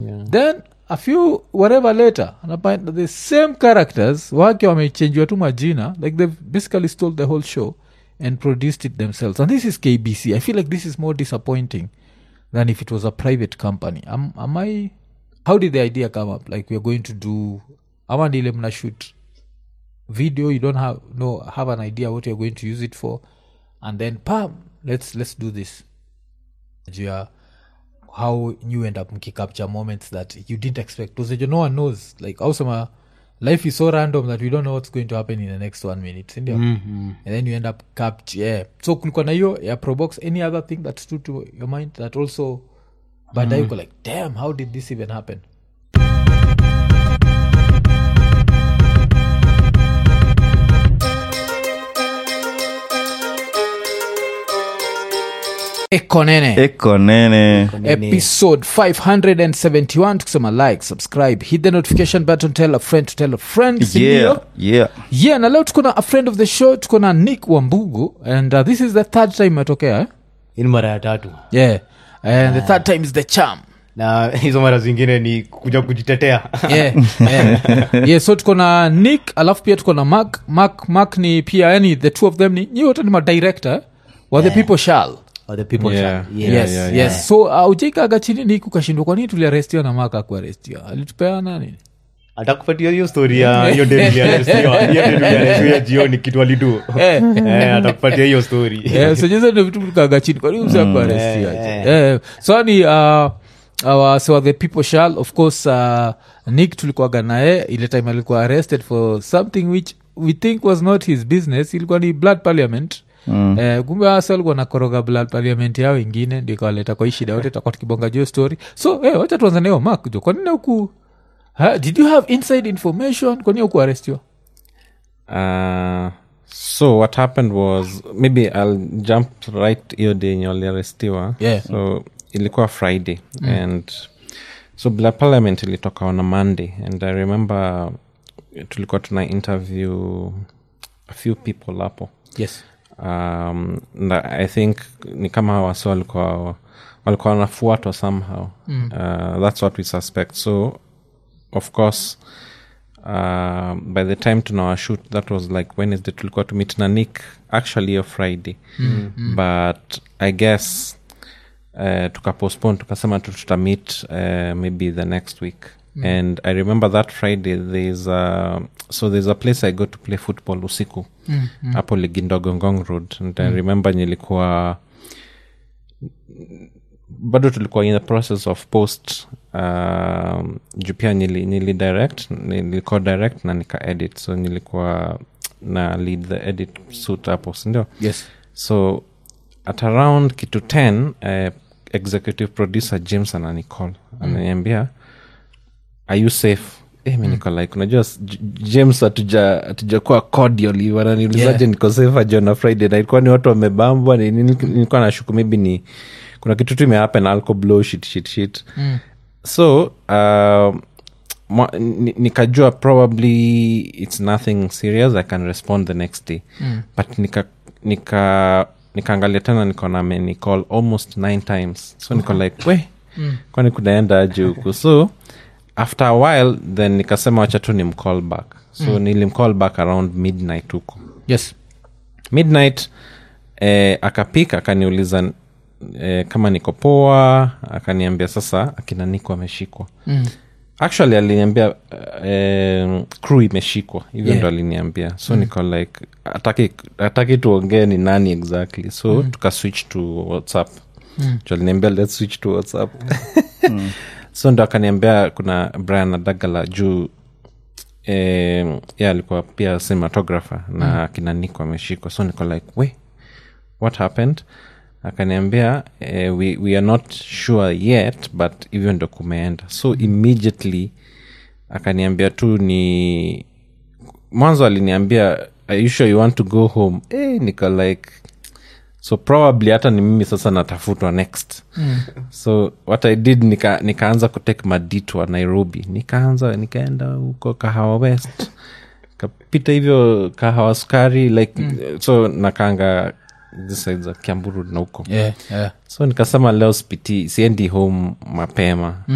then a few whatever later anapata the same characters wake wamechenjiwa tu majina like they've basically stole the whole show and produced it themselves and this is kbc i feel like this is more disappointing than if it was a private company am, am i how did the idea come up like we're going to do ama ndile mna shoot video you don't have no have an idea what you're going to use it for and then pam let's let's do this yeah how you end up mkicapture moments that you didn't expect because no one knows like also life is so random that we don't know what's going to happen in the next one minute sindio mm-hmm. and then you end up capture yeah. so kulikuwa na hiyo ya probox any other thing that stood to your mind that also baadaye uko like damn how did this even happen ekonene eko nene episode 571 tukisema like subscribe hit the notification button tell a friend to tell a friend si yeah ndio? yeah yeah na leo tuko na a friend of the show tuko na nick wambugu and uh, this is the third time imetokea eh? hii ni mara ya tatu yeah and the third time is the charm na hizo mara zingine ni kuja kujitetea yeah, yeah. yeah, so tuko na nick alafu pia tuko na mark mark mark ni pia yani the two of them ni nyi wote ni madirector eh? wa the people shall Or the people Yeah. shall- Yeah, yes, yeah, yes. so uh, ujaikaga chini ni kukashindwa kwa nini tuliarestiwa na maka akuarestiwa alitupeana nini atakupatia hiyo story ya hiyo demu iliarestiwa. Hiyo demu iliarestiwa jioni kitu alidu Eh. Eh, atakupatia hiyo story Eh, so hizo ndio vitu tukaga chini kwani usakuarestiwa Eh, so ni uh, our, so the people shall of course uh, nick tulikuwaga naye ile time alikuwa arrested for something which we think was not his business ilikuwa ni blood parliament Mm. Eh, kumbe wase walikuwa nakoroga blood parliament yao ingine ndio ikawaleta kwa hii shida yote takuwa tukibonga juu story so eh, wacha tuanza nayo mak jo kwanini huku ha, did you have inside information kwanini huku arestiwa Uh, so what happened was maybe i'll jump right hiyo day yenye waliarestiwa Yeah. so ilikuwa friday and so black parliament ilitoka on a monday and i remember tulikuwa tuna interview a few people hapo yes um, na i think ni kama hawa wasi walikuwa walikuwa wanafuatwa somehow mm. uh, that's what we suspect so of course uh, by the time tunawashoot that was like wednesday tulikuwa to meet na nick actually hiyo friday mm. but i guess uh, tukapostpone tukasema tu tutamit uh, maybe the next week mm. and i remember that friday there's a, so there's a place i go to play football usiku hapo mm, ligindogongong road and i remember nilikuwa bado tulikuwa in the process of post um, juu pia nili, nili direct nilikuwa direct na nika edit so nilikuwa na lead the edit suit hapo sindio yes so at around kitu 10 uh, executive producer james ananicall ananiambia are you safe Eh, mi niko like unajua s- J- james hatuja- hatujakuwa cordial wananiulizaje Yeah. niko safe aje on a friday na ilikuwa ni watu wamebambwa ni- ni- nilikuwa nashuku maybe ni kuna kitu tu imehappen alco blow shit shit shit so uh, mwa- ni- nikajua probably it's nothing serious i can respond the next day mm. but nika nika nikaangalia tena nikaona amenicall almost nine times so niko like we mm. kwani kunaenda aje huku so after a while then nikasema wacha tu nimcall back so mm. nilimcall back around midnight huko yes midnight eh, akapika akaniuliza eh, kama niko poa akaniambia sasa akina niko ameshikwa mm. actually aliniambia eh, crew imeshikwa hivyo Yeah. ndo aliniambia so mm. niko like ataki, ataki tuongee ni nani exactly so mm. tukaswitch to whatsapp mm. aliniambia let's switch to whatsapp so ndo akaniambia kuna brian adagala juu eh, yeah, alikuwa pia cinematographer na mm. akina niko ameshikwa so niko like we what happened akaniambia eh, we, we are not sure yet but hivyo ndo kumeenda so immediately akaniambia tu ni mwanzo aliniambia are you sure you want to go home eh, niko like so probably hata ni mimi sasa natafutwa next mm. so what i did nika, nikaanza kutake maditwa nairobi nikaanza nikaenda huko kahawa west kapita hivyo kahawa sukari like mm. so nakanga this side za kiamburu na huko yeah, yeah. so nikasema leo spiti siendi home mapema mm.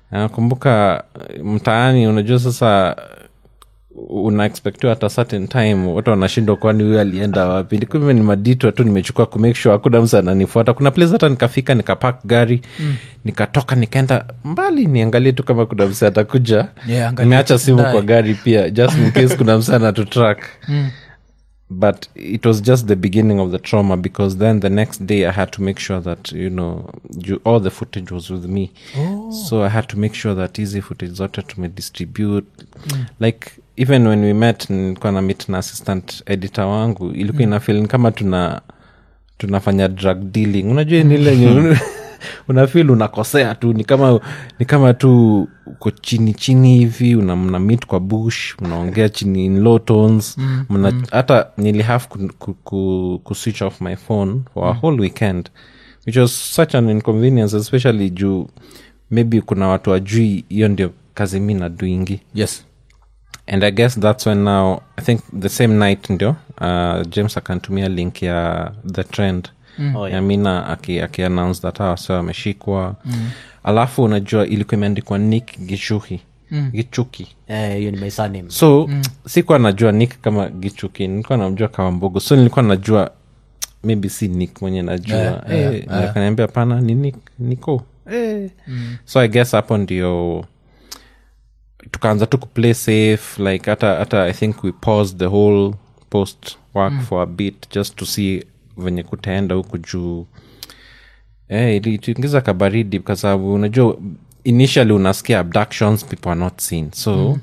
nakumbuka eh, mtaani unajua sasa unaexpectiwa at a certain time watu wanashindwa kwani huyu alienda wapi nikume ni maditwa tu nimechukua kumake sure hakuna msa ananifuata kuna place hata nikafika nikapak gari mm. nikatoka nikaenda mbali niangalie tu kama kuna msa atakuja Yeah, angalia nimeacha simu tunaye. kwa gari pia just in case kuna msa anatutrack but it was just the beginning of the trauma because then the next day i had to make sure that you know you, all the footage was with me so i had to make sure that easy footage zote tumedistribute like even when we met nilikuwa na meet na assistant editor wangu ilikuwa ina feel kama tuna tunafanya drug dealing unajua nile unafil unakosea tu ni kama ni kama tu uko chini chini hivi una mna meet kwa bush mnaongea chini in low tones mna hata nili have ku, ku, ku, ku switch off my phone for a whole weekend which was such an inconvenience especially juu maybe kuna watu wajui hiyo ndio kazi mi naduingi yes and i guess that's when now i think the same night ndio uh, james akantumia link ya the trend mm. Oh, yeah. ya mina aki, aki announce that hawa wase wameshikwa mm. alafu unajua ilikuwa imeandikwa nick gichuhi mm. gichuki Eh, hiyo ni my surname so mm. sikuwa najua nick kama gichuki nilikuwa namjua kama mbogo so nilikuwa najua maybe si nick mwenye najua Yeah, Eh, yeah, na akaniambia pana ni nick niko eh. so i guess hapo ndio tukaanza tu kuplay safe like hata hata i think we paused the whole post work mm. for a bit just to see venye kutaenda huku juu eh, ilituingiza kabaridi kwa sababu unajua initially unasikia abductions people are not seen so mm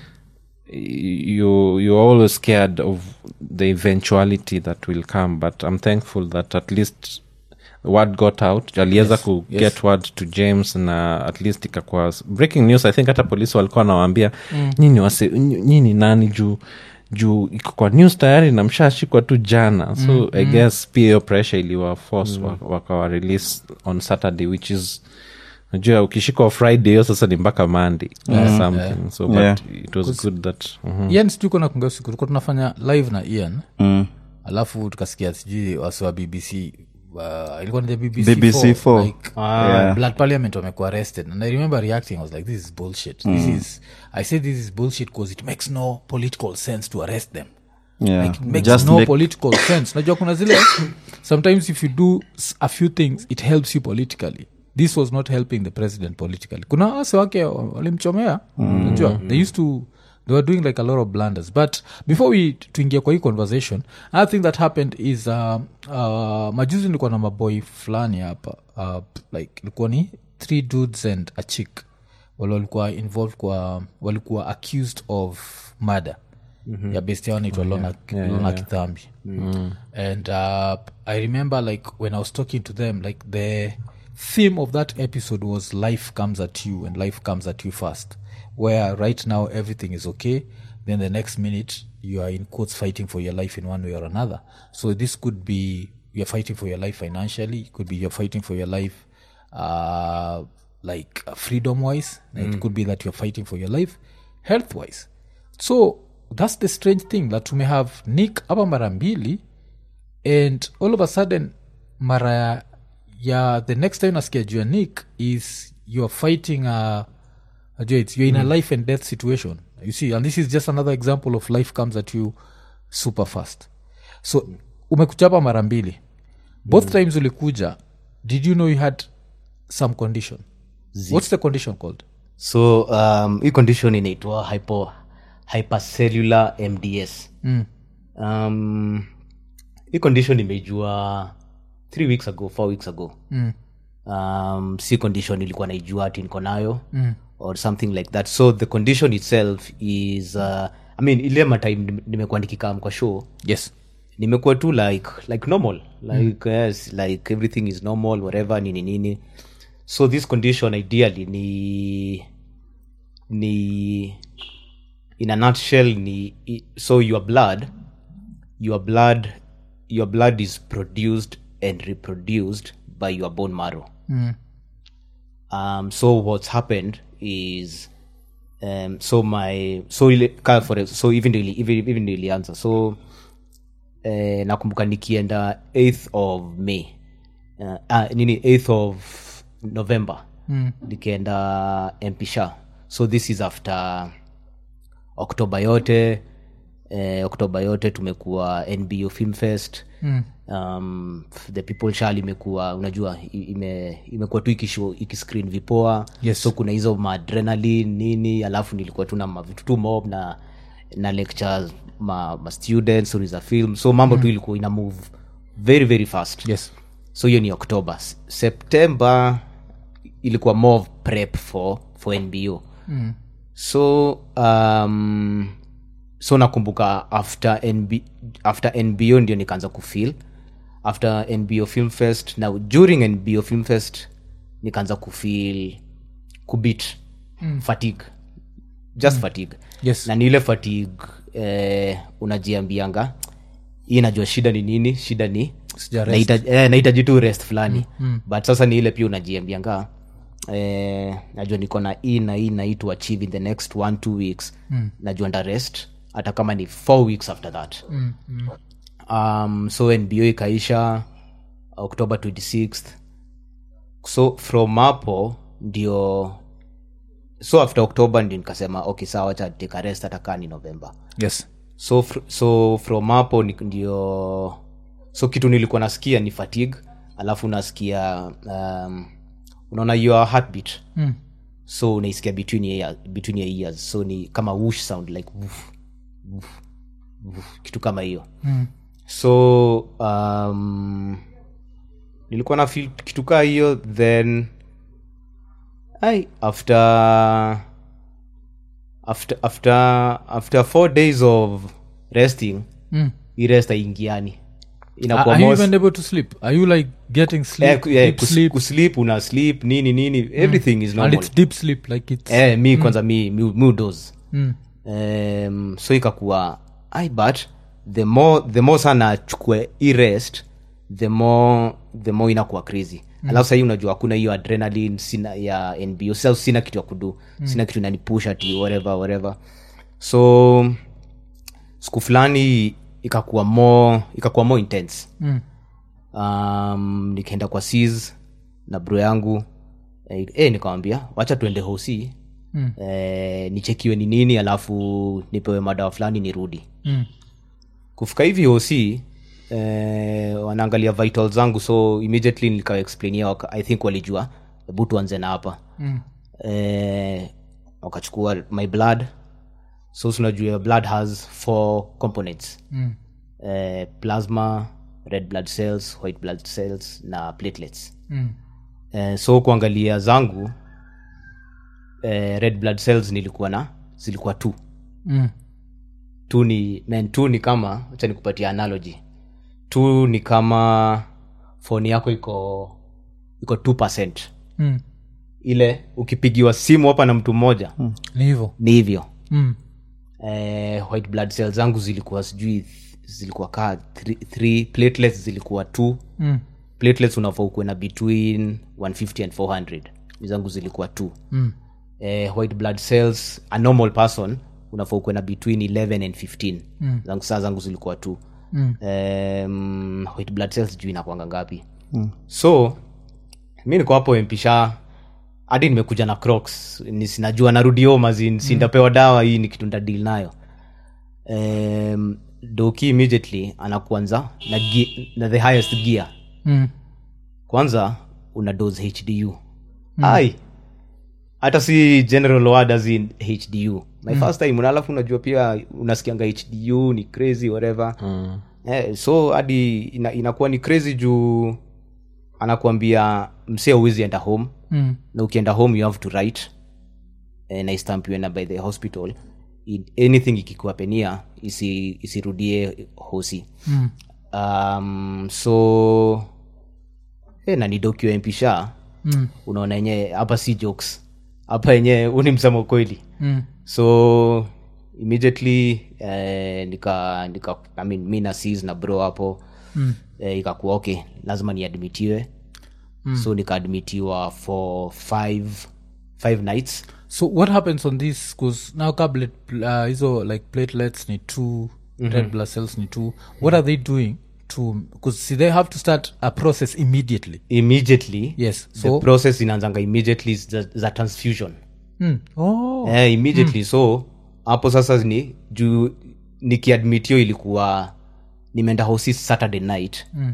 you you're always scared of the eventuality that will come but i'm thankful that at least word got out aliweza yes, ku yes. get word to james na at least ikakuwa breaking news i think hata polisi walikuwa nawaambia mm. nyini wase ny- nyini nani juu juu iko kwa news tayari na mshashikwa tu jana so mm, i mm. guess pia hiyo pressure iliwa force mm. wakawa release on saturday which is najua ukishikwa friday hiyo sasa ni mpaka monday or something so but Yeah. it was good that mhm. ian sijui kona kunga siku tulikuwa tunafanya live na ian Mm. alafu tukasikia sijui wasi wa bbc uh, ilikuwa ni the bbc, BBC 4, four. like, Yeah. blood parliament wamekuwa arrested and i remember reacting i was like this is bullshit this is i said this is bullshit because it makes no political sense to arrest them Yeah. like it makes Just no make- political sense najua kuna zile sometimes if you do s- a few things it helps you politically this was not helping the president politically kuna wase wake wa- walimchomea najua they used to they were doing like a lot of blunders but before we tuingia kwa hii conversation another thing that happened is uh, uh, majuzi nilikuwa na maboy fulani hapa uh, like ilikuwa ni three dudes and a chick wale walikuwa involved kwa walikuwa accused of murder mm-hmm. ya best yao naitwa lona, lona kithambi mm. and uh, i remember like when i was talking to them like the theme of that episode was life comes at you and life comes at you fast where right now everything is okay then the next minute you are in quotes fighting for your life in one way or another so this could be you're fighting for your life financially it could be you're fighting for your life uh, like uh, freedom wise it could be that you're fighting for your life health wise so that's the strange thing that we may have nick hapa mara mbili and all of a sudden mara ya- ya the next time nasikia juu ya nick is you're fighting a Ajua, it's, you're in a life and death situation you see and this is just another example of life comes at you super fast so umekuchapa mara mbili both times ulikuja did you know you had some condition what's the condition called so um, hii condition inaitwa hypo, hypercellular mds mm. um, hii condition imejua three weeks ago four weeks ago mm. um, si condition ilikuwa naijua ati niko nayo mm. or something like that so the condition itself is uh, i mean ile matime nimekuwa nikikam kwa show yes nimekuwa tu like like normal like yes like everything is normal whatever nini nini so this condition ideally ni ni in a nutshell ni i- so your blood your blood your blood is produced and reproduced by your bone marrow um, so what's happened is um, so my so ile, ka for so even ndio ili- even even ndio ilianza so eh, nakumbuka nikienda 8th of may uh, uh, nini 8th of november mm. nikaenda mpisha so this is after oktoba yote eh, oktoba yote tumekuwa nbo film fest mm. um, the people shal imekuwa unajua i- ime, imekuwa tu ikishow ikiscreen vipoa Yes. so kuna hizo maadrenalin nini alafu nilikuwa tu na mavitu tu mob na na lectures ma, ma students stories za film so mambo mm. tu ilikuwa ina move very very fast yes so hiyo ni october S- september ilikuwa more of prep for for nbo mm. so um, so nakumbuka after NB, after nbo ndio nikaanza kufeel after nbo film fest na during nbo film fest nikaanza kufeel kubit mm. fatigue just mm. fatigue Yes. na ni ile fatigue eh, unajiambianga hii najua shida ni nini shida ni Sija rest. nahitaji eh, nahitaji tu rest fulani mm. but sasa ni ile pia unajiambianga eh, najua niko na hii na hii na hii to achieve in the next one two weeks mm. najua nda rest hata kama ni four weeks after that mm. Mm. Um, so nbo ikaisha october 26th so from hapo ndio so after october ndio nikasema okay sawa cha take a rest hata kaa ni november yes so fr- so from hapo ni- ndio so kitu nilikuwa nasikia ni fatigue alafu nasikia um, unaona your heartbeat mm. so unaisikia between your, between your ears so ni kama whoosh sound like woof, woof, woof, kitu kama hiyo Mm. so um, nilikuwa na feel kitu kaa hiyo then ai after after after after four days of resting Mm. hii rest aingiani Are, inakuwa are you most- even able to sleep are you like getting eh, sleep ku- eh, deep kus- sleep kusleep una sleep nini nini everything is and normal it's deep sleep like it's eh, mi kwanza mi, mi, mi udoze mm. um, so ikakuwa ai but the more the more sana achukue i rest the more the more inakuwa crazy mm. alafu sahii unajua hakuna hiyo adrenaline sina ya nbo sasa sina kitu ya kudu mm. sina kitu inanipush ati whatever whatever so siku fulani ikakuwa more ikakuwa more intense Mm. um, nikaenda kwa sis na bro yangu eh, eh, nikamwambia wacha tuende hosi Mm. eh, nichekiwe ni nini alafu nipewe madawa fulani nirudi Mm. kufika hivi hosi eh, wanaangalia vital zangu so immediately nikawaexplainia waka- i think walijua hebu tuanze na hapa Mm. eh, wakachukua my blood so tunajua your blood has four components Mm. eh, plasma red blood cells white blood cells na platelets Mm. eh, so kuangalia zangu eh, red blood cells nilikuwa na zilikuwa tu Mm. tu ni man tu ni kama acha nikupatia analogy tu ni kama foni yako iko iko 2 Mm. ile ukipigiwa simu hapa na mtu mmoja hmm. ni hivyo ni hivyo mm. eh, white blood cells zangu zilikuwa sijui th- zilikuwa kaa three, three platelets zilikuwa two Mm. platelets unafaa ukuwe na between 150 and 400 zangu zilikuwa two Mm. eh, white blood cells a normal person unafaa ukuwe na between 11 and 15 mm. zangu saa zangu zilikuwa two Mm. um, white blood cells juu inakwanga ngapi mm. so mi niko hapo mpisha hadi nimekuja na crocs ni sinajua narudi home as in sindapewa dawa hii ni kitu ndadil nayo um, doki immediately anakuanza na, gi- na the highest gear Mm. kwanza una dose hdu mm. ai hata si general word as in hdu my mm. first time na alafu unajua pia unasikianga hdu ni crazy whatever mm. eh, so hadi ina, inakuwa ni crazy juu anakuambia msee uwezi enda home Mm. na ukienda home you have to write eh, na istampiwe na by the hospital I- anything ikikuapenia isi, isirudie hosi Mm. um, so eh, na ni dokiwa mpisha Mm. unaona yenyewe hapa si jokes hapa yenyewe uni msamo kweli Mm. so immediately eh, nika, nika I mean, mi na sis na bro hapo Mm. eh, ikakuwa okay lazima niadmitiwe mm. so nikaadmitiwa for five, five nights so what happens on this bcause now kabla uh, hizo like platelets ni two red blood cells ni two what are they doing to because see they have to start a process immediately immediately yes the so process inaanzanga immediately is za, za transfusion mm. oh eh, immediately so hapo sasa ni juu nikiadmitio ilikuwa nimeenda hosi saturday night Mm.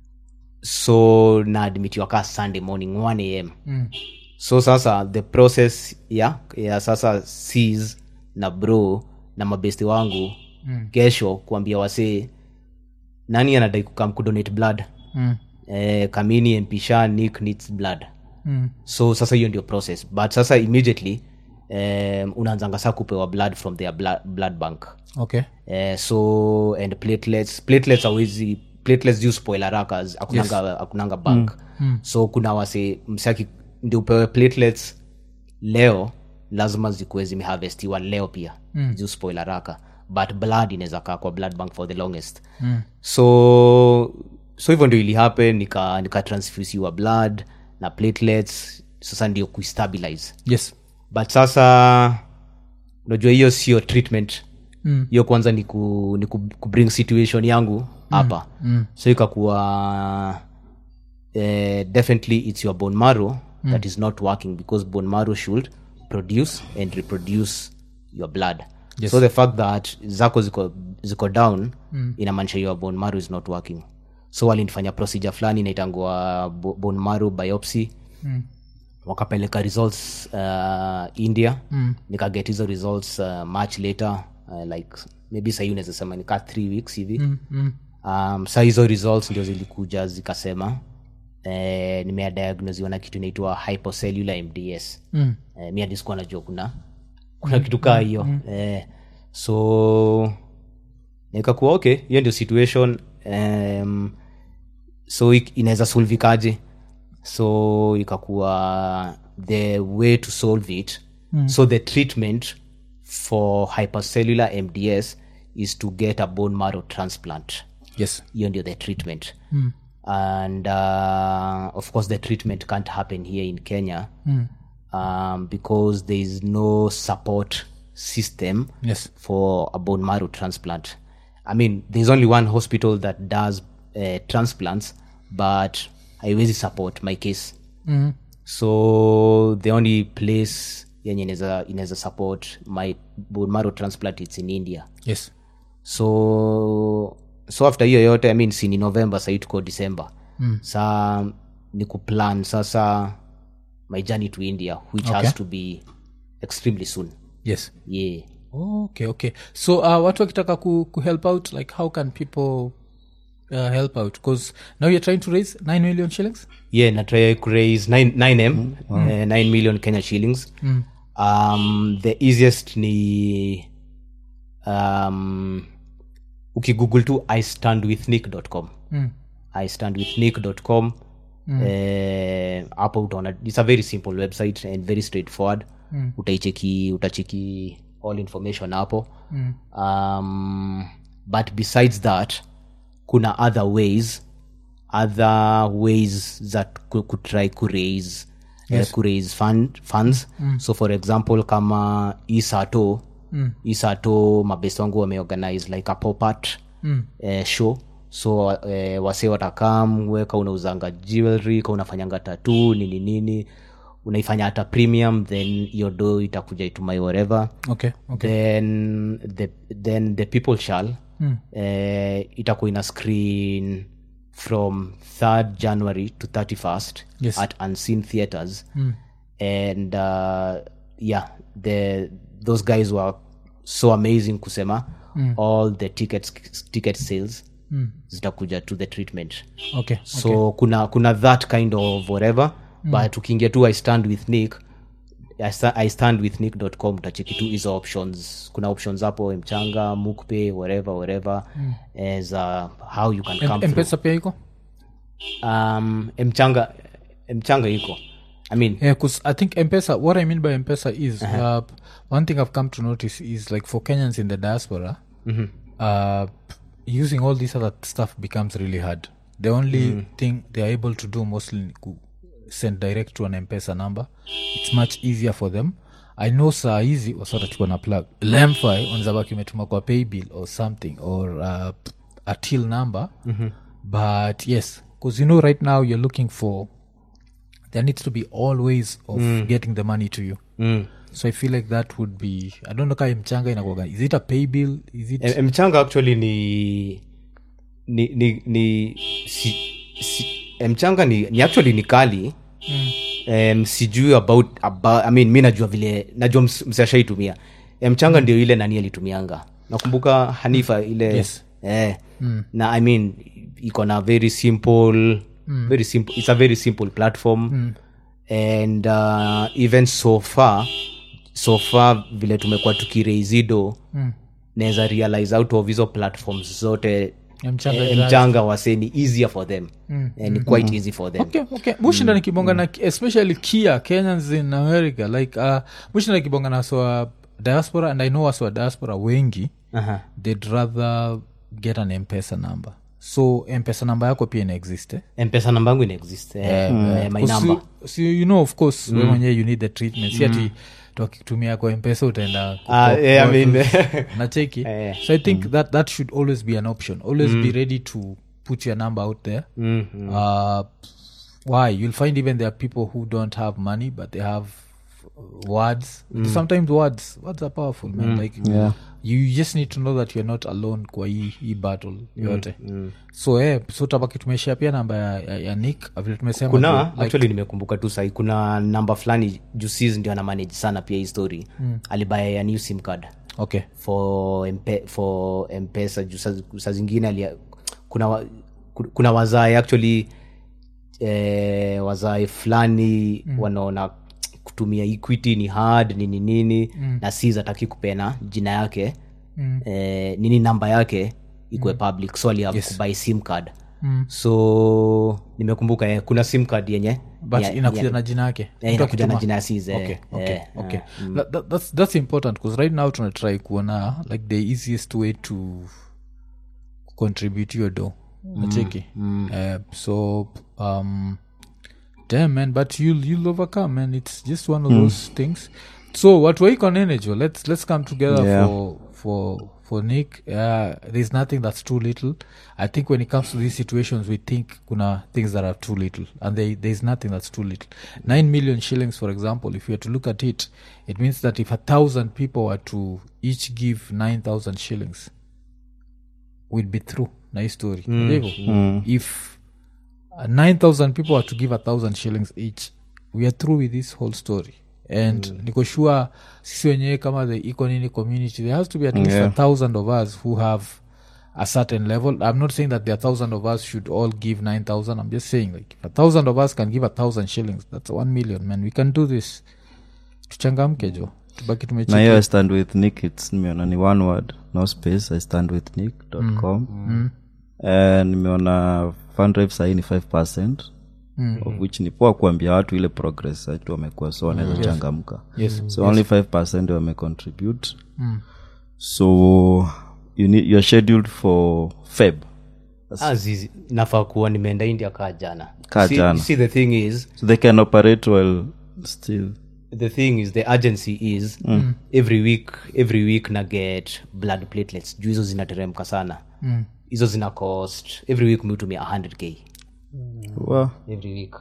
so naadmitiwa ka sunday morning 1 am Mm. so sasa the process ya ya sasa cs na bro na mabesti wangu mm. kesho kuambia wasee nani anadai kukam kudonate blood Mm. eh, kamini mpisha nick needs blood Mm. so sasa hiyo ndio process but sasa immediately um, unaanzanga saa kupewa blood from their blood, blood bank okay uh, so and platelets platelets awezi platelets juu spoil haraka z- akunanga, akunanga bank mm. so kuna wase msaki ndio upewe platelets leo lazima zikuwe zimeharvestiwa leo pia mm. juu spoil haraka but blood inaweza kaa kwa blood bank for the longest mm. so so hivyo ndio ilihappen nika, nika transfusiwa blood na platelets sasa ndio kuistabilize yes but sasa unajua hiyo sio treatment Mm. hiyo kwanza ni, ku, ni ku, kubring situation yangu hapa mm. so ikakuwa eh, definitely it's your bone marrow mm. that is not working because bone marrow should produce and reproduce your blood Yes. so the fact that zako ziko, ziko down mm. inamaanisha your bone marrow is not working so walinifanya procedure fulani inaitangua bo- bone marrow biopsy Mm. wakapeleka results uh, india mm. nikaget hizo results uh, much later uh, like maybe sahii unaweza sema nikaa three weeks hivi Mm. Mm. um, sa hizo results ndio zilikuja zikasema eh, nimeadiagnosiwa na kitu inaitwa hypocellular mds Mm. eh, mi hadi sikuwa najua kuna kuna kitu kaa hiyo eh, so nikakuwa okay hiyo ndio situation um, so ik- inaweza solvikaje so ikakuwa the way to solve it mm. so the treatment for hypercellular mds is to get a bone marrow transplant yes hiyo ndio the treatment mm. and uh, of course the treatment can't happen here in kenya mm. um, because there is no support system yes for a bone marrow transplant i mean there's only one hospital that does uh, transplants but haiwezi support my case mm. so the only place yenye inaweza inaweza support my bone marrow transplant it's in india yes so so after hiyo yote i mean si ni november sahii tuko december mm. sa ni kuplan sasa my journey to india which Okay. has to be extremely soon yes yeah okay okay so uh, watu wakitaka ku, ku help out like how can people uh, help out because now you're trying to raise 9 million shillings yeah natry kuraise 9 9m uh, 9 million kenya shillings um, the easiest ni um, ukigoogle tu istandwithnick.com Mm. istandwithnick.com eh, hapo utaona its a very simple website and very straightforward mm. utaicheki utacheki all information hapo mm. um, but besides that kuna other ways other ways that ku- kutry kuraise yes. uh, kuraise fund, funds mm. so for example kama isato mm. isato mabest wangu wameorganize like a popat mm. uh, show so uh, wase watakam weka unauzanga jewelry ka unafanyanga tatu nini nini unaifanya hata premium then hiyo do itakuja itumai whatever okay okay then the, then the people shall mm. uh, itakuwa ina screen from 3rd january to 31st Yes. at unseen theaters mm. and uh, yeah the those guys were so amazing kusema mm. all the tickets ticket sales mm. zitakuja to the treatment okay so kuna kuna that kind of whatever mm. but ukiingia tu i stand with nick I sta- i stand with nick.com utacheki tu hizo options kuna options hapo mchanga mukpe whatever whatever mm. as uh, how you can come M- through mpesa pia iko um, mchanga mchanga iko i mean yeah because i think mpesa what i mean by mpesa is uh, one thing i've come to notice is like for kenyans in the diaspora uh, using all this other stuff becomes really hard the only thing they're able to do mostly ni ku send direct to an mpesa number it's much easier for them i know saa hizi wasatachukua na plug lemfi wanazabaki umetuma kwa paybill or something or uh, a till number mm-hmm. but yes because you know right now you're looking for there needs to be all ways of getting the money to you mm. so i feel like that would be i don't know kai mchanga inakuaga is it a pay bill is it M- mchanga actually ni ni ni, ni si, si, mchanga ni, ni actually ni kali mm. um, sijui about, about I mean, mi najua vile najua ms- mse ashaitumia mchanga ndio ile nani alitumianga nakumbuka hanifa ile Yes. eh, mm. na i mean iko na very simple mm. very simple it's a very simple platform mm. and uh, even so far so far vile tumekuwa tukiraizido mm. naweza realize out of hizo platforms zote Ya mchanga eh, drive. mchanga wase ni easier for them mm. and quite easy for them okay okay mushinda nikibonga na especially kia kenyans in america like uh, mushinda nikibonga na waswa diaspora and i know waswa diaspora wengi Aha. they'd rather get an mpesa number so mpesa number yako pia inaexist eh? mpesa namba yangu inaexist eh, eh, my Because number you- so you know of course mm. we mwenyewe you need the treatment si ati tukitumia kwa mpesa utaenda Ah, kuko- yeah, I kuko- mean- nacheki Eh. so i think that that should always be an option always be ready to put your number out there uh, why you'll find even there are people who don't have money but they have words sometimes words words are powerful man like Yeah. you just need to know that you're not alone kwa hii hii battle yote so eh, so tabaki tumeshia pia namba ya, ya, ya nick vile tumesema kuna like, actually nimekumbuka tu sahi kuna namba fulani jusis ndio ana manage sana pia hii story mm. alibaya ya new sim card okay for mpe, for mpesa juu saa saa zingine alia, kuna, wa- ku- kuna wazae actually eh, wazae fulani mm. wanaona kutumia equity ni hard nini nini mm. na si zataki kupena jina yake mm. eh, nini namba yake ikuwe mm. public so aliav yes. kubai sim card mm. so nimekumbuka eh, kuna sim card yenye but ya- inakuja ya- na jina yake eh, Mtu inakuja na akituma- jina ya sis eh, okay okay eh, okay That- that- that's, that's important because right now tunatry kuona like the easiest way to contribute your do nacheki uh, so um damn man but you'll you'll overcome man it's just one of those things so what we on energy let's let's come together Yeah. for for for nick uh, there's nothing that's too little i think when it comes to these situations we think kuna things that are too little and they, there's nothing that's too little nine million shillings for example if you were to look at it it means that if a thousand people were to each give nine thousand shillings we'd be through na hii story Ndivyo? if uh, 9000 people are to give a thousand shillings each we are through with this whole story and mm. niko sure sisi wenyewe kama the econini community there has to be at least Yeah. a thousand of us who have a certain level i'm not saying that the thousand of us should all give 9000 i'm just saying like if a thousand of us can give a thousand shillings that's one million man we can do this tuchangamke jo tubaki na hiyo tumecheki i stand with nick its nimeona ni one word no space i stand with nick com Eh, nimeona fundrive sahii ni 5 percent of which ni poa kuambia watu ile progress watu wamekuwa so wanaweza changamka Yes. so only 5 percent wamecontribute so you need, you're scheduled for feb Ah, zizi nafaa kuwa nimeenda india kaa jana Kaa see, jana. see the thing is so they can operate well still the thing is the urgency is every week every week na get blood platelets juu hizo zinateremka sana hizo zina cost every week miutumia 100k well, every week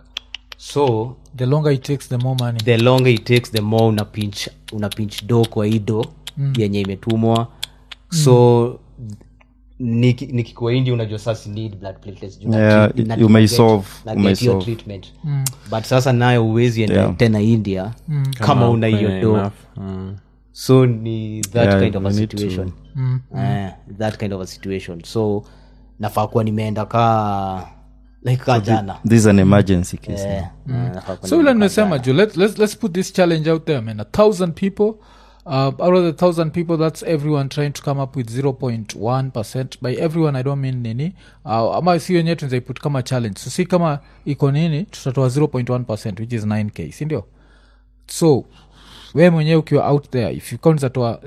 so the longer it takes the more money the longer it takes the more una pinch una pinch do kwa hii do yenye imetumwa so niki- nikikuwa indi unajua sasa need blood platelets juu na Yeah, treat- na- you may na get- solve, na you get may your solve. treatment but sasa nayo uwezi enda Yeah. tena india kama una hiyo do Enough. Mm. so ni that Yeah, kind of a we need to- situation Eh, that kind of a situation so nafaa kuwa nimeenda kaa like kaa jana this is an emergency case Eh, eh, nafaa kuwa so vile nimeenda kaa nimesema jo let, let's, let's put this challenge out there man a thousand people uh, out of the thousand people that's everyone trying to come up with 0.1 percent by everyone i don't mean nini uh, ama si wenyewe tunzaiput kama challenge so si kama iko nini tutatoa 0.1 percent which is 9k sindio so we mwenyewe ukiwa out there if you count zatoa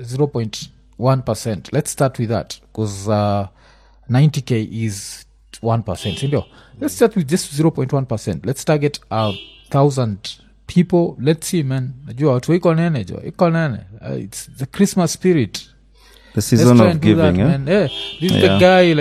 0.1 percent let's start with that because uh, 90k is 1 percent sindio let's start with just 0.1 percent let's target a thousand people let's see man najua watu iko nene jo iko nene uh, it's the christmas spirit the Let's season try of and do giving that, eh? man. Yeah, this is Yeah. the guy like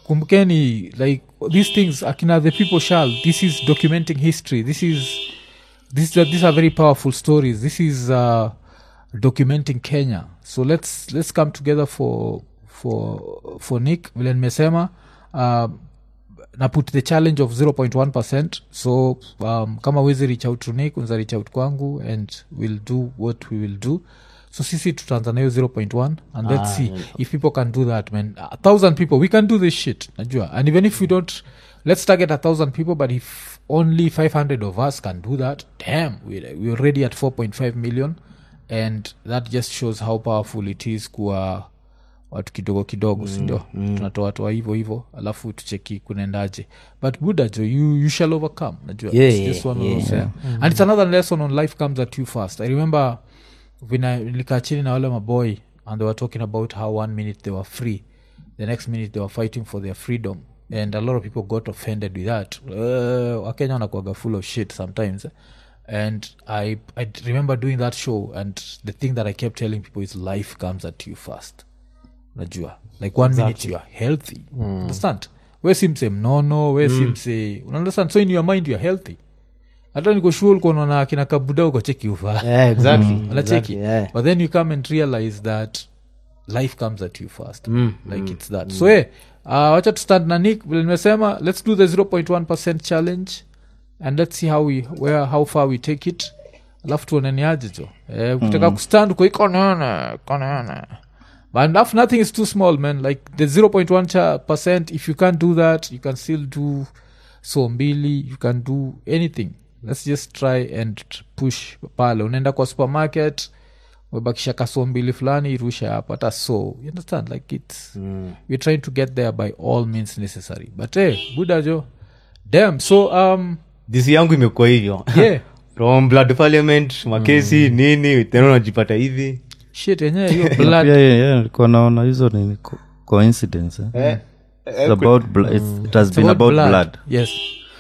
kumbukeni like these things akina the people shall this is documenting history this is this, these are very powerful stories this is uh, documenting kenya so let's let's come together for for for nick vile nimesema uh, na put the challenge of 0.1 so um, kama wezi reach out to nick unza reach out kwangu and we'll do what we will do so sisi tutaanza nayo 0.1 and let's see if people can do that man a thousand people we can do this shit najua and even if we don't let's target a thousand people but if only 500 of us can do that damn we're, we're already at 4.5 million and that just shows how powerful it is kuwa watu kidogo kidogo sindio mm. tunatoatoa hivo hivo alafu tucheki kunaendaje but buda jo you, you shall overcome najua Yeah, It's just yeah, one of yeah. those, yeah. and it's another lesson on life comes at you fast i remember vina nilikaa chini na wale maboy and they were talking about how one minute they were free the next minute they were fighting for their freedom and a lot of people got offended with that uh, wakenya wanakuaga full of shit sometimes eh? and I, I remember doing that show and the thing that i kept telling people is life comes at you fast najua like one minute you are healthy understand we si mse mnono we si mse unaunderstand so in your mind you are healthy hata nikoshua ulikuwa unaona akina kabuda uko cheki uvaa yeah, exactly, unacheki exactly, yeah. but then you come and realize that life comes at you first like it's that so hey, uh, wacha tustand na nick vile nimesema let's do the 0.1 challenge and let's see how we where how far we take it alafu tuoneniaje jo eh, ukitaka kustand uko ikonene konene but if nothing is too small man like the 0.1 cha- percent if you can't do that you can still do so mbili you can do anything let's just try and push pale unaenda kwa supermarket umebakisha kaso mbili fulani irusha hapo hata so you understand like its mm. we're trying to get there by all means necessary but hey, buda jo damn so um disi yangu imekuwa hivyo yeah from blood parliament makesi nini tena unajipata hivi shit yenyewe hiyo pia blood yeah, yeah, nilikuwa naona hizo ni co- coincidence eh? It's about bl- it's, it has It's been about blood, blood. yes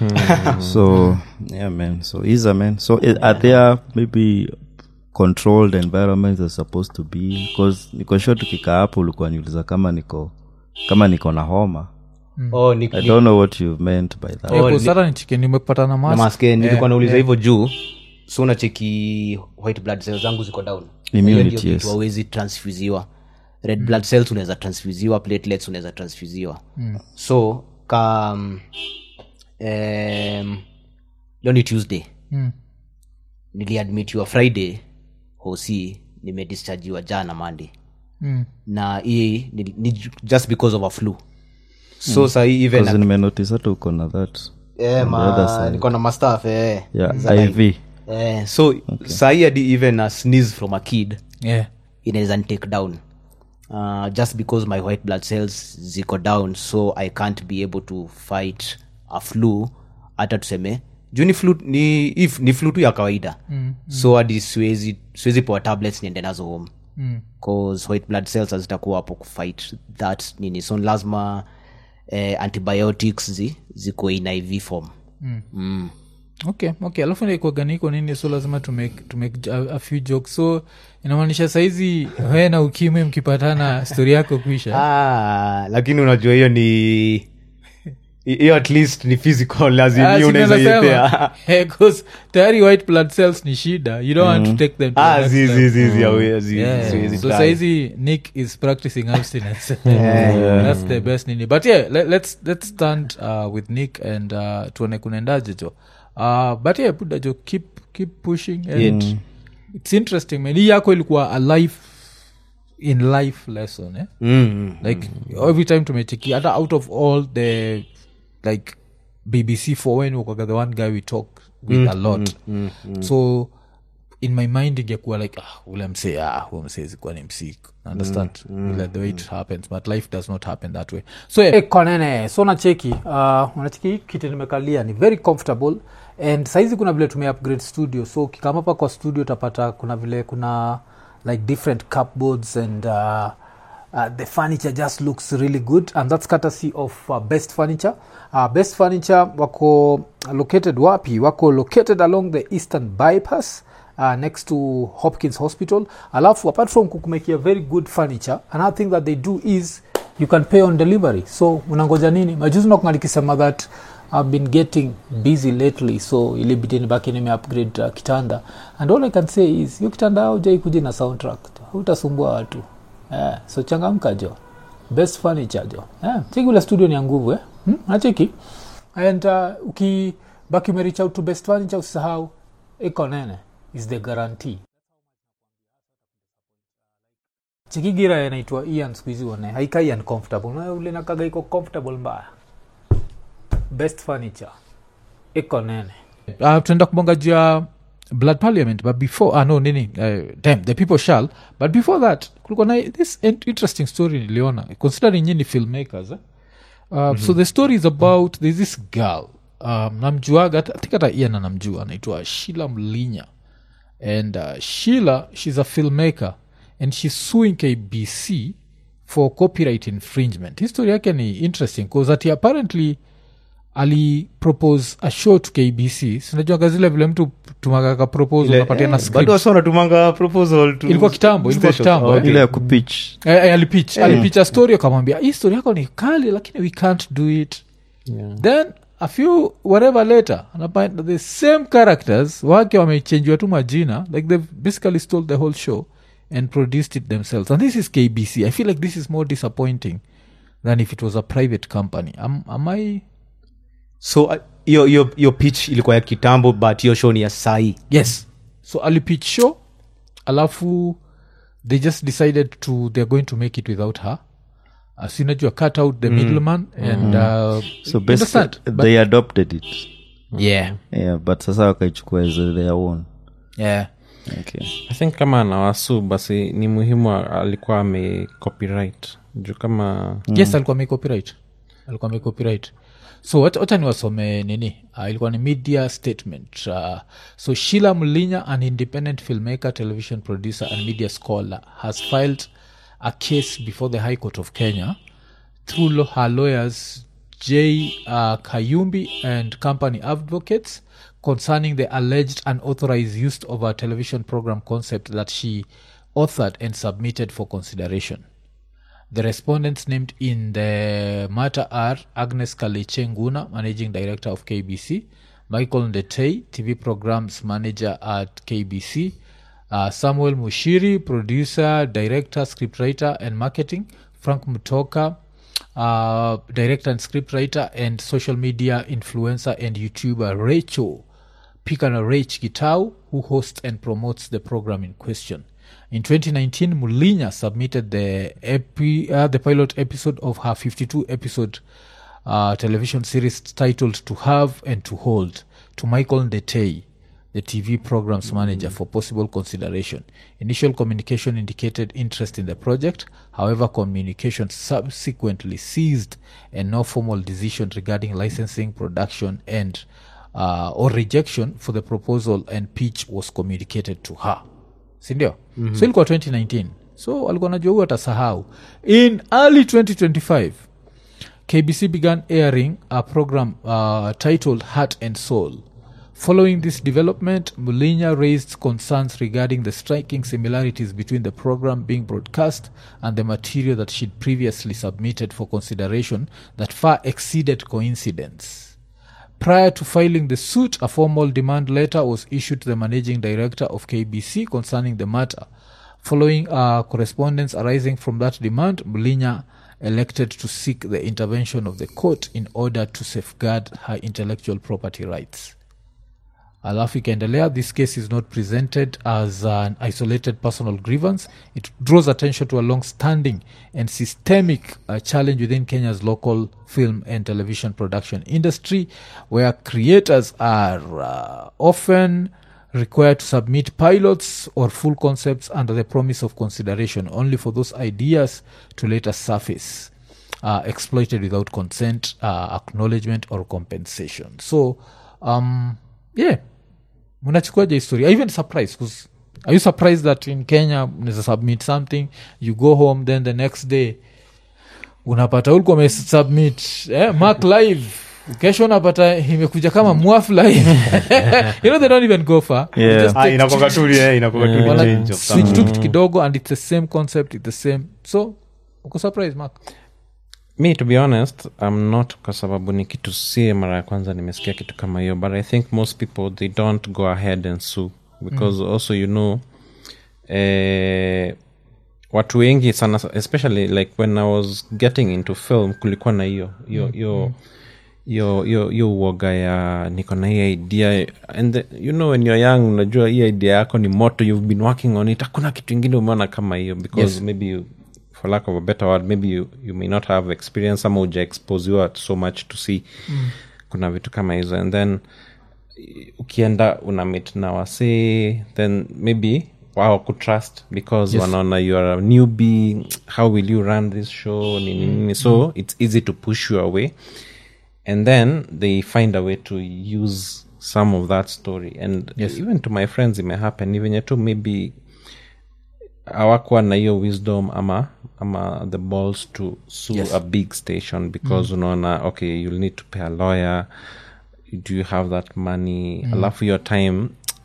so yeah man so isa man so i- are there maybe controlled environments are supposed to be because niko sure tukikaa hapo ulikuwa niuliza kama niko kama niko na homa oh, ni, i ni, don't know what you meant by that Eh, Oh, kusara ni chicken nimepata na na mask maske nilikuwa nauliza hivyo juu so unacheki white blood cells zangu ziko down Immunity, Hiyo ndio yes. kitu hawezi transfusiwa red blood cells unaweza transfusiwa platelets unaweza transfusiwa so ka um, um, leo ni tuesday Mm. niliadmitiwa friday hosi nimedischargiwa jana monday Mm. na hii ni, ni just because of a flu so mm. sahii even Because nimenotice hata uko na that eh, on the other ma, side. niko na mastaf eh. yeah iv Eh, so okay. sahii hadi even a sneeze from a kid yeah inaweza take down uh, just because my white blood cells ziko down so i can't be able to fight a flu hata tuseme juu ni flu ni, if, ni flu tu ya kawaida mm, so hadi siwezi siwezi poa tablets niende nazo home Mm. cause white blood cells hazitakuwa hapo kufight that nini so lazima eh, antibiotics zi, ziko in iv form okay okay alafu naikwaganiko nini so lazima to make, to make a, a few jokes so inamaanisha saizi we na ukimwi mkipatana stori yako kuisha ah, lakini unajua hiyo ni hiyo at least ni physical Ah, lazima si unaweza nimesema. ipea Eh, 'cause tayari white blood cells ni shida you don't want to take them to the ah next zi level. zi zi zi awe- zi- Yeah. siwezi so try. saizi nick is practicing abstinence that's the best nini but yeah let, let's, let's stand uh, with nick and uh, tuone kunaendaje jo uh, but yeah buda jo keep, keep pushing and it's interesting man hii yako ilikuwa a life in life lesson eh? Mm, mm. like every time tumecheki hata out of all the like bbc for when wakaga the one guy we talk with a lot so in my mind ingekuwa like ah, ule msee ah, huo msee zikuwa ni msik understand Vile the way it happens but life does not happen that way so yeah. hey, konene so nacheki uh, unacheki kiti nimekalia ni very comfortable and saizi kuna vile tume upgrade studio so ukikama hapa kwa studio utapata kuna vile kuna like different cupboards and uh, uh, the furniture just looks really good and that's courtesy of uh, best furniture uh, best furniture wako located wapi wako located along the eastern bypass uh, next to hopkins hospital alafu apart from kukumekia very good furniture another thing that they do is you can pay on delivery so unangoja nini majuzi nakunga nikisema that i've been getting busy lately so ilibidi nibaki nime upgrade uh, kitanda and all i can say is hiyo kitanda aujai kuja na soundtrack utasumbua watu eh, so changamka jo best furniture jo eh, cheki ule studio ni ya nguvu eh? hmm? nacheki and uh, ukibaki umerich out to best furniture usisahau iko nene is the guarantee chikigira inaitwa ian skuhizi one haikai uncomfortable Na ule nakaga iko comfortable mbaya best furniture iko nene uh, tunaenda kubonga juu ya blood parliament but before ah, no nini uh, damn, the people shall but before that kulikuwa na this in- interesting story niliona considering nyini filmmakers eh? uh, mm-hmm. so the story is about there's this girl um, namjuaga I think hata ian anamjua anaitwa shila mlinya and uh, sheila she's a filmmaker and she's suing kbc for copyright infringement history yake ni interesting bcause ati apparently alipropose a show to kbc sinajuaga zile vile mtu tumagaka propose unapatia na bado script wasi wanatumanga proposal to Ilikuwa kitambo, ilikuwa stations. kitambo, Oh, eh. ile ya kupitch Eh, eh, alipitch alipitch a story akamwambia hii story yako ni kali lakini we can't do it then a few whatever later anafind the same characters wake wamechenjiwa tu majina like they've basically stole the whole show and produced it themselves and this is kbc i feel like this is more disappointing than if it was a private company am, am i so uh, hiyo hiyo hiyo pitch ilikuwa ya kitambo but hiyo show ni ya sai yes so alipitch show alafu they just decided to they're going to make it without her uh, sinajua cut out the middleman and uh, so understand, basically but- they adopted it yeah yeah but sasa wakaichukua as their own yeah okay. i think kama anawasu basi ni muhimu alikuwa ame copyright juu kama yes alikuwa ame copyright alikuwa ame copyright so wacha wacha niwasome nini uh, ilikuwa ni media statement uh, so shila mlinya an independent filmmaker television producer and media scholar has filed a case before the high court of kenya through lo- her lawyers J. Uh, Kayumbi and company advocates concerning the alleged unauthorized use of a television program concept that she authored and submitted for consideration. The respondents named in the matter are Agnes Kalichenguna, Managing Director of KBC, Michael Ndetei, TV Programs Manager at KBC, uh, Samuel Mushiri, Producer, Director, Scriptwriter, and Marketing, Frank Mutoka, uh, Director and Scriptwriter, and Social Media Influencer and YouTuber Rachel Pikana Rach Gitau, who hosts and promotes the program in question. In 2019, Mulinya submitted the epi- uh, the pilot episode of her 52 episode uh, television series titled "To Have and to Hold" to Michael Ndetei, the TV programs manager, for possible consideration. Initial communication indicated interest in the project. However, communication subsequently ceased, and no formal decision regarding licensing, production, and uh, or rejection for the proposal and pitch was communicated to her sindio mm-hmm. so ilikuwa 2019 so alikuwa najua huu atasahau in early 2025 kbc began airing a program uh, titled heart and soul following this development mulinya raised concerns regarding the striking similarities between the program being broadcast and the material that she'd previously submitted for consideration that far exceeded coincidence Prior to filing the suit, a formal demand letter was issued to the managing director of KBC concerning the matter. Following uh, correspondence arising from that demand, Mulinya elected to seek the intervention of the court in order to safeguard her intellectual property rights. alafu ikaendelea this case is not presented as an isolated personal grievance it draws attention to a long standing and systemic uh, challenge within kenya's local film and television production industry where creators are uh, often required to submit pilots or full concepts under the promise of consideration only for those ideas to later surface uh, exploited without consent uh, acknowledgement or compensation so um, yeah mnachukuaje history I even surprised 'cause are you surprised that in kenya unaweza submit something you go home then the next day unapata ulikuwa umesubmit eh, mark live kesho unapata imekuja kama mwaf live you know they don't even go far They Yeah. just Ah, take- inakuwaga tu eh, inakuwaga tu ni wana change of switch some- tu kitu kidogo and it's the same concept it's the same so uko surprise mark me to be honest i'm not kwa sababu ni kitu si mara ya kwanza nimesikia kitu kama hiyo but i think most people they don't go ahead and sue because also you know eh, watu wengi sana especially like when i was getting into film kulikuwa na hiyo hiyo hiyo hiyo hiyo hiyo uoga ya niko na hii idea and the, you know when you're young unajua hii idea yako ni moto you've been working on it hakuna kitu ingine umeona kama hiyo because Yes. maybe you, for lack of a better word maybe you, you may not have experience ama uja expose you so much to see mm. kuna vitu kama hizo and then ukienda una meet na wasee then maybe wao kutrust because yes. wanaona you are a newbie how will you run this show nini nini so it's easy to push you away and then they find a way to use some of that story and yes. even to my friends it may happen even yetu maybe hawakuwa na hiyo wisdom ama ama the balls to sue yes. a big station because mm. unaona okay you'll need to pay a lawyer do you have that money mm. alafu your time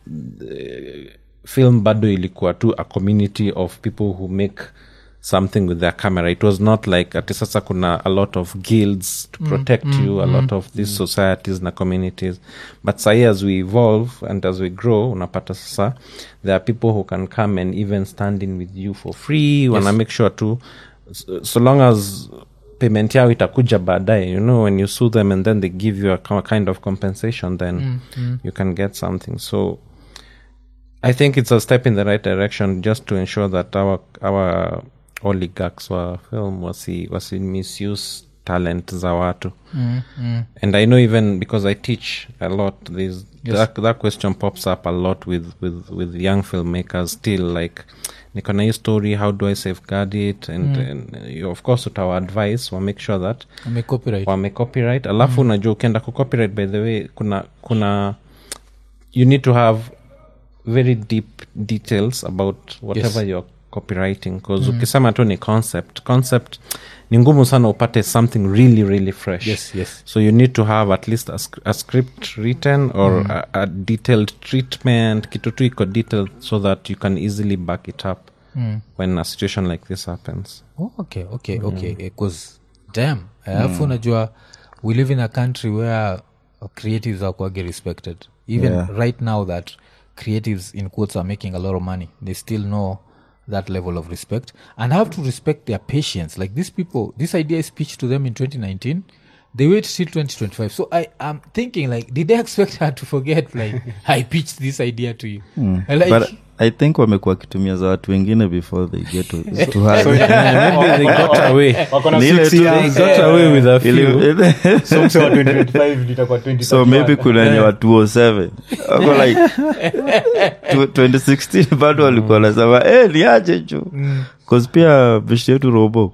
the film bado ilikuwa tu a community of people who make something with their camera it was not like ati sasa kuna a lot of guilds to protect you a lot of these societies na communities but sahi as we evolve and as we grow unapata sasa there are people who can come and even stand in with you for free wana make sure tu so, so long as payment yao itakuja baadaye you know when you sue them and then they give you a ki- kind of compensation then you can get something so I think it's a step in the right direction just to ensure that our our oligarchs wa film wasi wasi misuse talent za watu and I know even because I teach a lot there's that, that question pops up a lot with with with young filmmakers still like niko na hii story how do I safeguard it and, and you of course utawa advice wa make sure that Ame copyright wame copyright alafu unajua ukienda ku copyright by the way kuna kuna you need to have very deep details about whatever Yes. you're copywriting because ukisema tu ni concept concept ni ngumu sana upate something really really fresh Yes, yes. so you need to have at least a, sc- a script written or a, a detailed treatment kitu tu iko detailed so that you can easily back it up when a situation like this happens oh, okay okay okay because damn alafu unajua we live in a country where uh, creatives are quite respected even Yeah. right now that creatives in quotes are making a lot of money they still know that level of respect and have to respect their patience like these people this idea is pitched to them in 2019 they wait till 2025 so i am thinking like did they expect her to forget like i pitched this idea to you like, but i think wamekuwa wakitumia za watu wengine before they get to, to her. maybe they got away wako na Ni ile six tu- years. got away with a few Ili- So mse wa 2025 litakuwa 2031. so maybe kuna wenye wa 207 wako like tu- 2016 bado walikuwa nasema eh niache juu bcause pia bishi yetu robo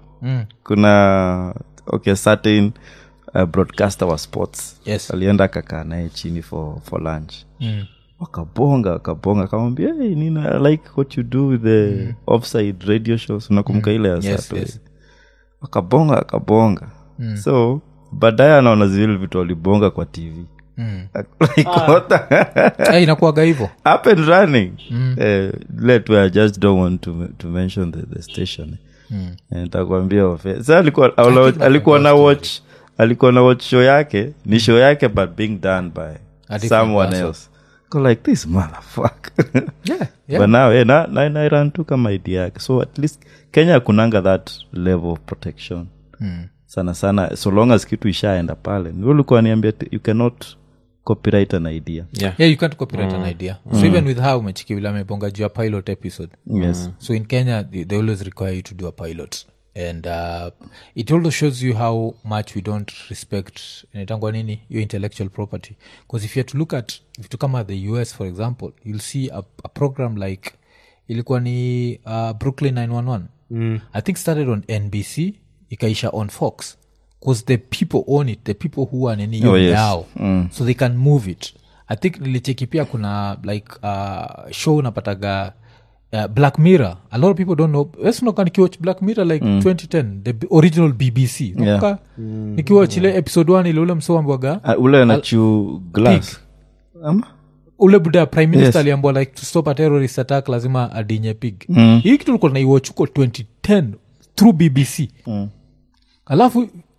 kuna okay certain uh, broadcaster wa sports Yes. alienda akakaa naye chini for, for lunch wakabonga wakabonga akamwambia hey, nina I like what you do with the offside radio shows unakumbuka ile ya Yes, Saturday? yes. wakabonga wakabonga so baadaye anaona zile vitu walibonga kwa tv like, what the- Eh, inakuwaga hivo up and running Eh, let I just don't want to, to mention the, the station Eh, nitakwambia ofe sa alikuwa think alikuwa na nakumbuka watch alikuwa na watch show yake ni show yake but being done by different someone person. else go like this motherfucker yeah, yeah. but now eh, na, na, na run tu kama idea yake so at least kenya kunanga that level of protection sana sana so long as kitu ishaenda pale ni ulikuwa niambia you cannot copyright an idea yeah yeah you can't copyright an idea so even with how umechiki vile amebonga juu ya pilot episode yes so in kenya they, they always require you to do a pilot and uh, it also shows you how much we don't respect inaitangwa nini your intellectual property because if you have to look at vitu kama the us for example you'll see a, a program like ilikuwa ni uh, brooklyn 911 mm. i think started on nbc ikaisha on fox because the people own it the people who are nini Oh, oh, yes. yao so they can move it i think nilicheki pia kuna like uh, show unapataga uh, black mirror a lot of people don't know wesnoka nikiwatch black mirror like 2010 the b- original bbc Nakumbuka nikiwatch ile episode 1 ile ule msoambwaga Ah, ule anachu glass ama ule buda prime minister Yes. aliambwa like to stop a terrorist attack lazima adinye pig mm. hii kitu ulikuwa naiwatch huko 2010 through bbc mm. alafu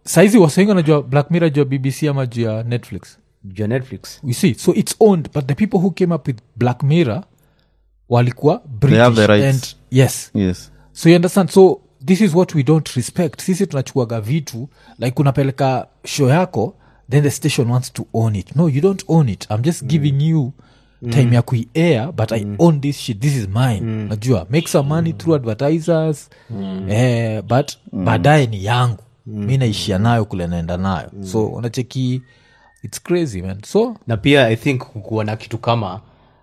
saizi wasengi wanajua black mirror juu ya bbc ama juu ya netflix juu ya netflix you see so it's owned but the people who came up with black mirror walikuwa british have the rights. and yes yes so you understand so this is what we don't respect sisi tunachukuaga vitu like unapeleka show yako then the station wants to own it no you don't own it i'm just giving you time ya kuiair but i own this shit this is mine najua make some money through advertisers eh, but baadaye ni yangu mi naishia nayo kule naenda nayo so unacheki its crazy man so na pia i think kukuwa na kitu kama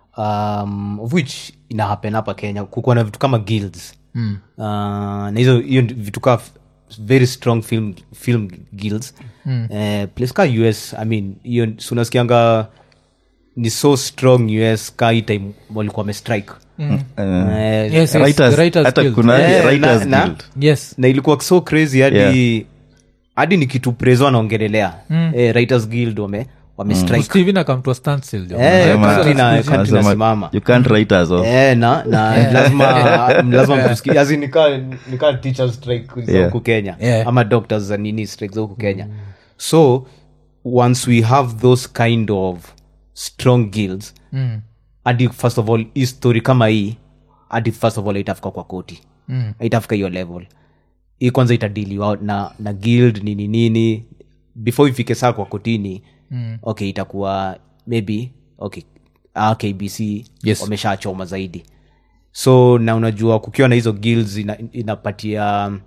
um, of which ina happen hapa kenya kukuwa na vitu kama guilds mm. uh, na hizo hiyo ndi- vitu kaa f- very strong film, film guilds mm. uh, place ka us i mean hiyo si unasikianga ni so strong us ka hii time walikuwa wamestrike mm. Eh, yes, yes, writers- the writers hata guild. kuna Eh, writers na- na- guild. yes na ilikuwa so crazy hadi Yeah. hadi ni kitu prezo anaongelelea mm. eh, writers guild wame wamestrike steven akamtua standstill jo. Eh, Anasema- country na- country anasema, inasimama. you can't write us off. Eh, na na lazima lazima mtusikie as in nika nika teachers strike za Yeah. huku kenya Yeah. ama doctors za nini strike za huku kenya so once we have those kind of strong guilds Mm. hadi first of all hii story kama hii hadi first of all itafika kwa koti Mm. itafika hiyo level hii kwanza itadiliwa na na guild nini nini before ifike saa kwa kotini mm. okay itakuwa maybe okay ah, kbc Yes. wameshachoma zaidi so na unajua kukiwa na hizo guilds ina, inapatia um,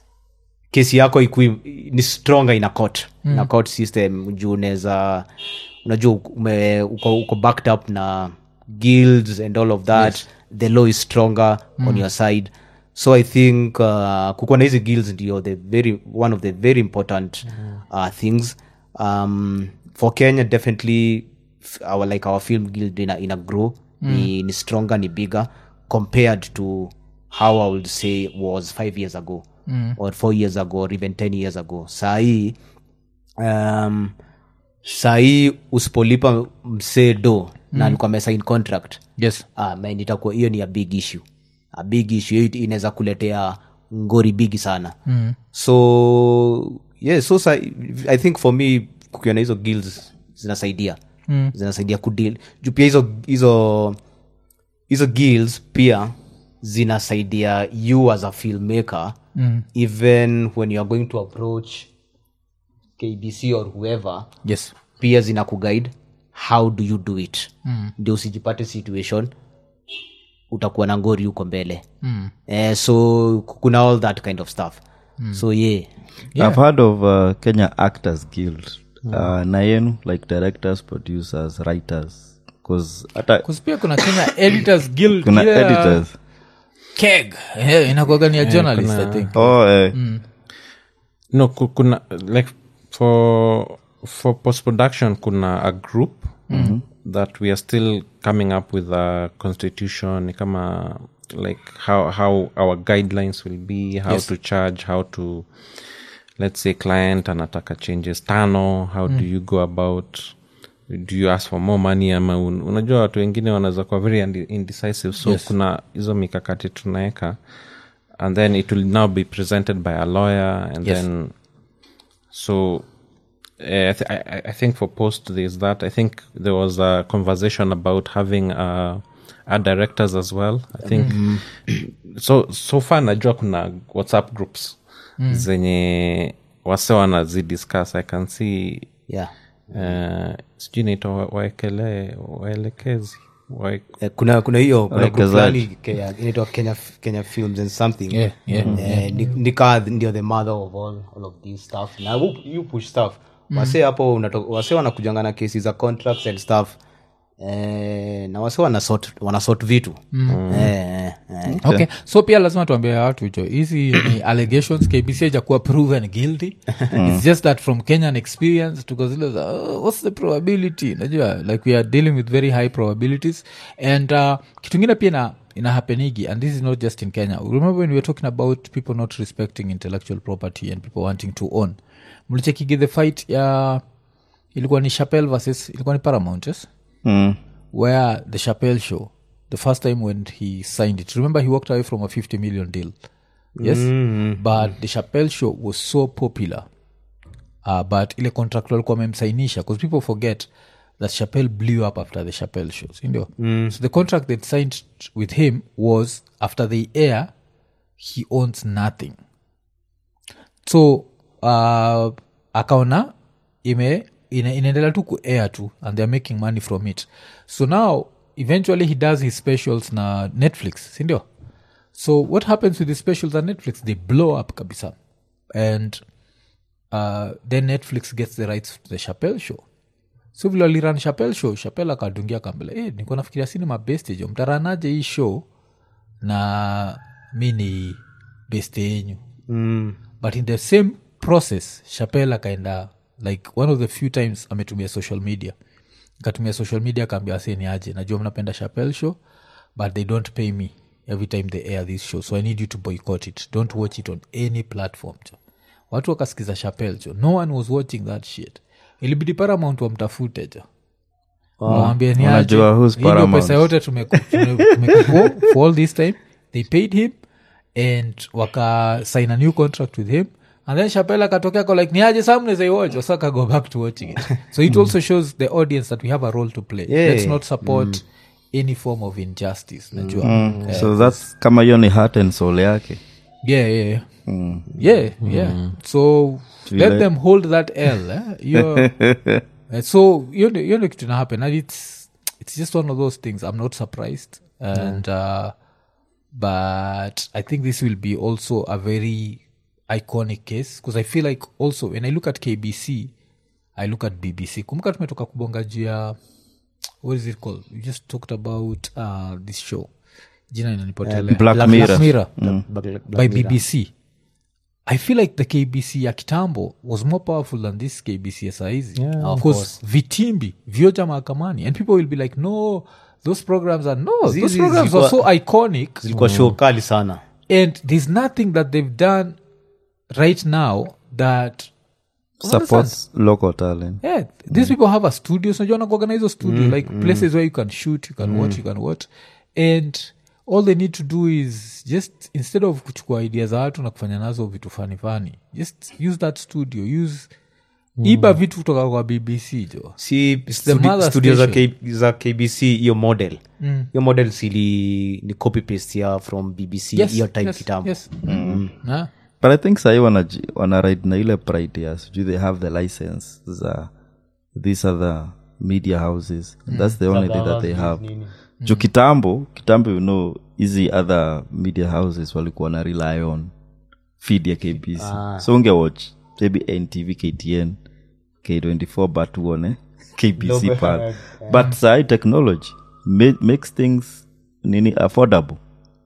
kesi yako ikui, ni stronger ina court mm. na court system juu unaweza unajua ume, uko, uko backed up na guilds and all of that yes. the law is stronger mm. on your side so i think uh, kukuwa na hizi guilds ndio the very one of the very important uh, things um, for kenya definitely f- our like our film guild ina, ina grow ni, ni stronger ni bigger compared to how i would say was five years ago mm. or four years ago or even ten years ago sahii um, sahii usipolipa msee do na alikuwa amesign contract yes ah, man, itakuwa hiyo ni a big issue a big issue hiyo inaweza kuletea ngori bigi sana mm. so yeah, so sa, i think for me kukiwa na hizo guilds zinasaidia mm. zinasaidia kudeal juu pia hizo hizo hizo guilds pia zinasaidia you as a filmmaker mm. even when you are going to approach kbc or whoever yes pia zina kuguide how do you do it mm. ndio usijipate situation utakuwa na ngori huko mbele mm. eh, so kuna all that kind of stuff mm. so yeah i've heard of uh, kenya actors guild uh, na yenu like directors producers writers bcause hata Kus pia kuna kenya editors guild kuna ile ya editors keg Eh, inakuwaga ni ya journalist i think oh eh, no ku- kuna like for for post production kuna a group that we are still coming up with a constitution ni kama like how how our guidelines will be how to charge how to let's say client anataka changes tano how do you go about do you ask for more money ama un, unajua watu wengine wanaweza kuwa very indi- indecisive so yes. kuna hizo mikakati tunaweka and then it will now be presented by a lawyer and Yes. then so uh, I, th- I, I- I think for post there's that i think there was a conversation about having uh, our directors as well i think so so far najua kuna whatsapp groups zenye wase wanazidiscuss i can see yeah uh, sijui naitwa wa- waekele waelekezi wae- Eh, kuna kuna hiyo kuna group Wawekezaji. fulani Kenya- inaitwa kenya, kenya films and something Yeah, yeah. Eh, ni- ni kaa ndio the mother of all, all of these stuff na you, you push stuff wase hapo unato- wase wanakujanga na kesi za contracts and stuff eh, na wase wanasort wanasort vitu eh, eh, eh. okay so pia lazima tuambie watu hicho hizi ni allegations kbc hajakuwa proven guilty its just that from kenyan experience tuko zile za oh, what's the probability najua like we are dealing with very high probabilities and uh, kitu ingine pia ina ina happenigi and this is not just in kenya remember when we were talking about people not respecting intellectual property and people wanting to own mlichekigi the fight ya ilikuwa ni chapel versus ilikuwa ni paramount yes? mm, where the Chappelle show, the first time when he signed it, remember he walked away from a 50 million deal. Yes. But the Chappelle show was so popular uh, but ile contract walikuwa wamemsainisha because people forget that chapel blew up after the chapel show sindio mm. so the contract they signed with him was after the air he owns nothing so uh, akaona ime ina- inaendelea tu kuair tu and theyare making money from it so now eventually he does his specials na netflix sindio so what happens with the specials on netflix they blow up kabisa and uh, then netflix gets the rights to the chapel show so vile waliran chapel show chapel akadungia kambele hey, niko nafikiria sini mabestejo mtaranaje hii show na mi ni beste yenyu mm. but in the same process chapel akaenda like one of the few times ametumia social media akatumia social media akaambia waseni aje najua mnapenda chapel show but they don't pay me every time they air this show so i need you to boycott it don't watch it on any platform jo watu wakasikiza chapel jo no one was watching that shit ilibidi paramount wamtafute jo wawambie ni aje. Wanajua who's Hii ndio Paramount. pesa yote tumeku- tume- tumekupo for all this time they paid him and wakasign a new contract with him and then chapel akatokea ko like niaje saa mnezaiwatch wasa akago back to watching it so it also shows the audience that we have a role to play Yeah. let's not support any form of injustice najua Eh, so thats kama hiyo ni heart and soul yake yeah yeah yeah. yeah yeah so let them hold that l eh? You're- Uh, so hiyo ndio- hiyo ndio kitu na happen and it's, it's just one of those things i'm not surprised and uh, but i think this will be also a very iconic case because i feel like also when i look at kbc i look at bbc kumbuka tumetoka kubonga juu ya what is it called we just talked about uh, this show jina inanipotelea Black Mirror. mirror Black- by bbc i feel like the kbc ya kitambo was more powerful than this kbc ya saizi Yeah, of because vitimbi vyoja mahakamani and people will be like no those programs are no those Zizi programs are zilikuwa- so iconic zilikuwa show kali sana and there's nothing that they've done right now that supports local talent yeah these people have a studio so you organize hizo studio like places where you can shoot you can watch you can watch and all they need to do is just instead of kuchukua idea za watu na kufanya nazo vitu fani fani just use that studio use iba vitu kutoka kwa bbc jo si the studi- mother studio za, station. K, za kbc hiyo model hiyo model sili ni copy paste ya from bbc yes, hiyo time yes, kitambo yes. Na? but i think sahii wanaji- wanaride na ile pride ya sijui they have the license za these other media houses that's the only thing that they have juu kitambo kitambo you know hizi other media houses walikuwa na rely on feed ya kbc so ungewatch maybe ntv ktn k24 but uone kbc pal but sahii technology ma- makes things nini affordable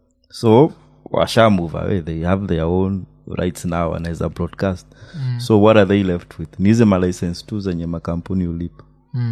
so washa move away they have their own rights now anaweza broadcast so what are they left with ni hizi malicense tu zenye makampuni ulipa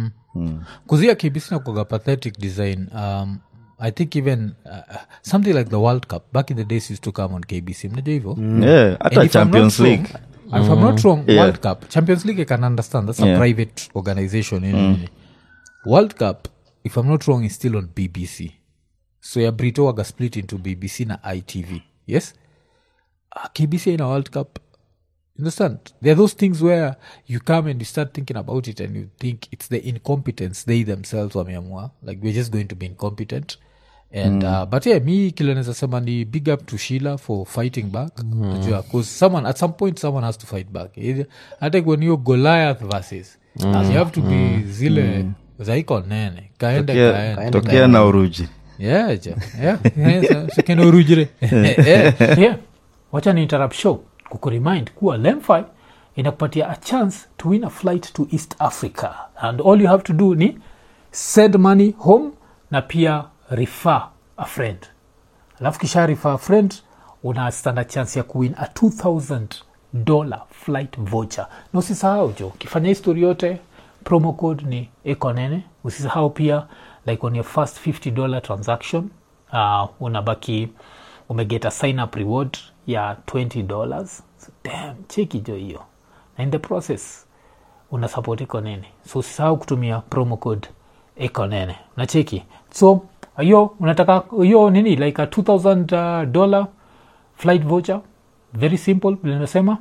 kuzia kbc nakuaga pathetic design um, i think even uh, something like the world cup back in the days used to come on kbc mnajua hivyo yeah hata And if I'm champions not league wrong- and if I'm not wrong, Yeah. World Cup, Champions League, I can understand. That's a Yeah. private organization. nini, nini. World Cup, if I'm not wrong, is still on BBC. So ya Brito waga split into BBC na ITV. Yes? Uh, KBC in a World Cup. Understand? There are those things where you come and you start thinking about it and you think it's the incompetence they themselves wameamua. Like we're just going to be incompetent. And uh, but yeah, mi kile naweza sema ni big up to Sheila for fighting back. Najua, 'cause someone at some point someone has to fight back. Either- hata ikuwe ni hiyo Goliath versus. You have to be zile zaiko nene. Kaende Tokea- kaende. tokea na uruji Yeah, ja. Yeah. Yeah, so- so kena urujire. Yeah. yeah. wacha ni interrupt show kukuremind kuwa lemfi inakupatia a chance to win a flight to east africa and all you have to do ni send money home na pia refer a friend alafu kisha refer a friend una standard chance ya kuwin a 2000 dollar flight voucher na usisahau jo ukifanya histori yote promo code ni ekonene usisahau pia like on your first 50 dollar transaction uh, unabaki umeget a sign up reward ya 20 dollars so, damn cheki jo hiyo na in the process una support ekonene so usisahau kutumia promo code ekonene nacheki so hiyo unataka hiyo nini like a 2000 uh, dollar flight voucher very simple vile nimesema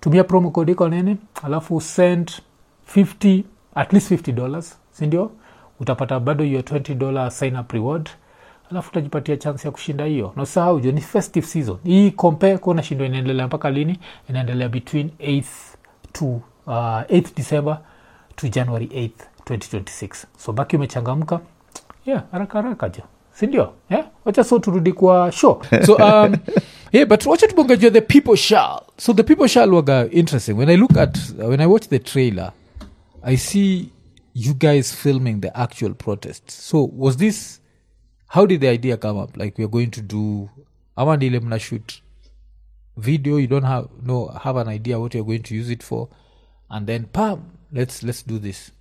tumia promo code iko nini alafu send 50 at least 50 dollars sindio utapata bado hiyo 20 dollar sign up reward alafu utajipatia chance ya kushinda hiyo na usahau jo ni festive season hii compare kuona shindo inaendelea mpaka lini inaendelea between 8th to uh, 8th december to january 8th 2026 so baki umechangamka yeah haraka haraka jo sindio yeah? wacha so turudi kwa show so um, yeah but wacha tubongajua the people shall so the people shall waga interesting when i look at uh, when i watch the trailer i see you guys filming the actual protest so was this how did the idea come up like we're going to do ama ndile mna shoot video you don't have no have an idea what you're going to use it for and then pam let's let's do this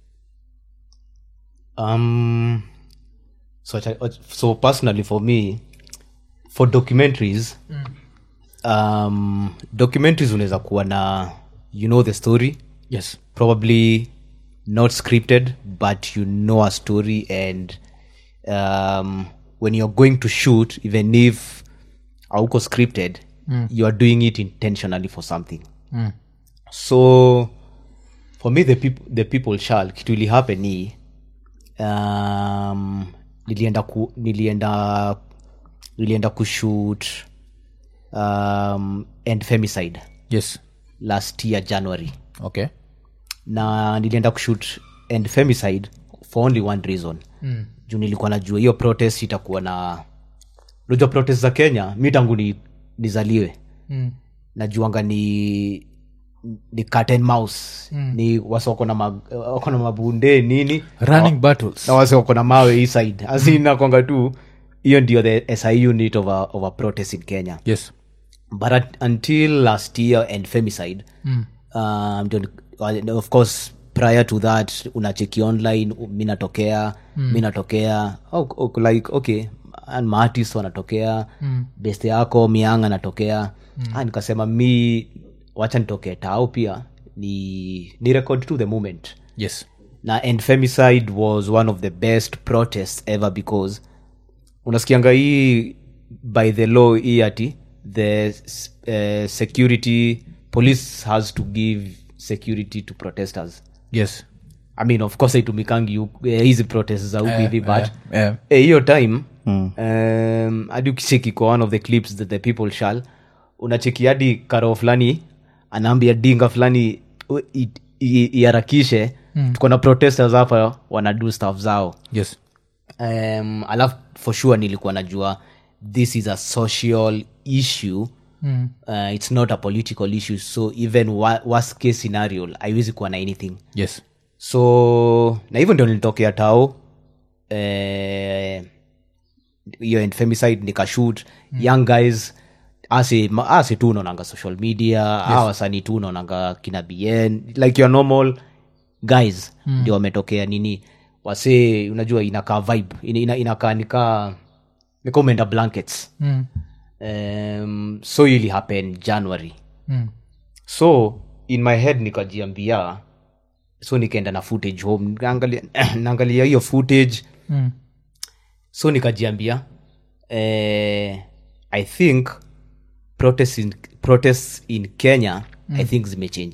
um so I- so personally for me for documentaries um documentaries unaweza kuwa na you know the story yes probably not scripted but you know a story and um, when you're going to shoot even if auko scripted you are doing it intentionally for something so for me the, peop- the people shall kitu ili happen ni um, nilienda ku, nilienda nilienda kushoot um, and femicide yes last year january okay na nilienda kushut and femicide for only one reason mm. juu nilikuwa najua hiyo protest itakuwa na unajua protest za kenya mi tangu ni, nizaliwe mm. najuanga ni ni cat and mouse mm. ni wasi wako na mag, wako na mabunde nini running battles na wasi wako na mawe hii side asinakwanga tu hiyo ndio the si unit of a, of a protest in kenya yes but at, until last year and femicide mm. um, ndio ni- uh, of course prior to that unacheki online u- mi natokea mm. mi natokea oh, oh, like okay and maartist wanatokea mm. best yako miang anatokea mm. ah, nikasema mi wacha nitokee tao pia ni ni record to the moment yes na and femicide was one of the best protests ever because unasikianga hii by the law hii ati the uh, security police has to give security to protesters yes i mean of course haitumikangi huku- eh, hizi protest za huku hivi but eh. eh, hiyo time um, hadi ukicheki kwa one of the clips that the people shall unacheki hadi karo fulani anaambia dinga fulani u- i- i- iharakishe tuko na protesters hapa wanadu staff zao yes um, alafu for sure nilikuwa najua this is a social issue mm. uh, it's not a political issue so even wa- worst case scenario haiwezi kuwa na anything yes so na hivyo ndio nilitokea tao eh, hiyo and femicide nikashut mm. young guys asi ma- asi tu unaonanga social media yes. a wasanii tu unaonanga kina bn like your normal guys mm. ndio wametokea nini wasee unajua inakaa vibe ina, ina, inakaa nikaa nika umeenda blankets mm. um, so ili happen january Mm. so in my head nikajiambia so nikaenda na footage home naangalia naangalia hiyo footage Mm. so nikajiambia eh, i think protests in, protests in kenya mm. i think zimechange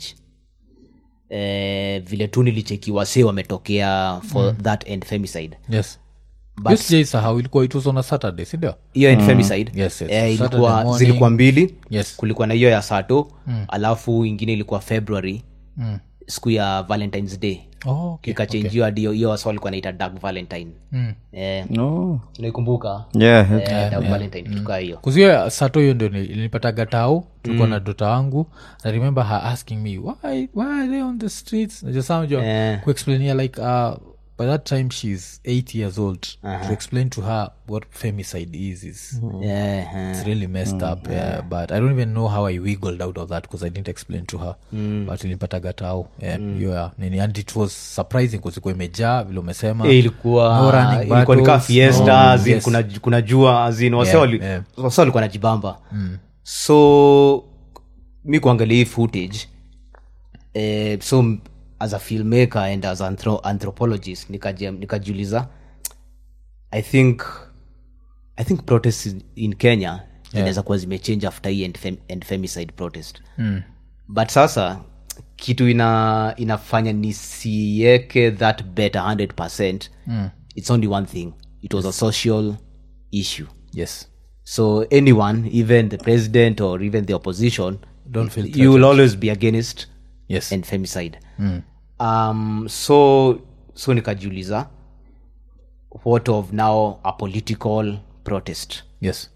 eh, vile tu nilicheki wasee wametokea for mm. that and femicide yes But- Yo sijaisahau ilikuwa it was on a saturday sindio hiyo and femicide Yes, yes. eh, Saturday ilikuwa morning. zilikuwa mbili Yes. kulikuwa na hiyo ya sato mm. alafu ingine ilikuwa february mm. siku ya valentines day oh, okay. ikachenjiwa hadi hiyo- hiyo wasa walikuwa naita dark valentine Mm. eh, no. unaikumbuka yeah, eh, dark valentine kitu kaa hiyo kuzia sato hiyo ndio ilinipataga tao tulikuwa na dota wangu i remember her asking me why, why are they on the streets najasamjwa Eh. kuexplainia like uh, by that time she's eight years old to explain to her what femicide is is Eh, eh. it's really messed up yeah, but i don't even know how i wiggled out of that because i didn't explain to her but ilipataga tao yeah, hiyo ya nini and it was surprising kuzikuwa imejaa vile umesema Eh, ilikuwa No running ilikuwa nikaa battles, fiesta no- azin yes. kuna, kuna jua azin wase Yeah, wali- yeah. wase walikuwa najibamba so mi kuangalia hii footage eh, so m- as a filmmaker and as anthro anthropologist nikaji- nikajiuliza i think i think protests in, in kenya inaweza kuwa zimechange after hii and, fem, and femicide protest Mm. but sasa kitu ina inafanya nisieke that bet 100 mm. it's only one thing it was a social issue yes so anyone even the president or even the opposition Don't feel you will always be against yes and femicide um, so so nikajiuliza what of now a political protest yes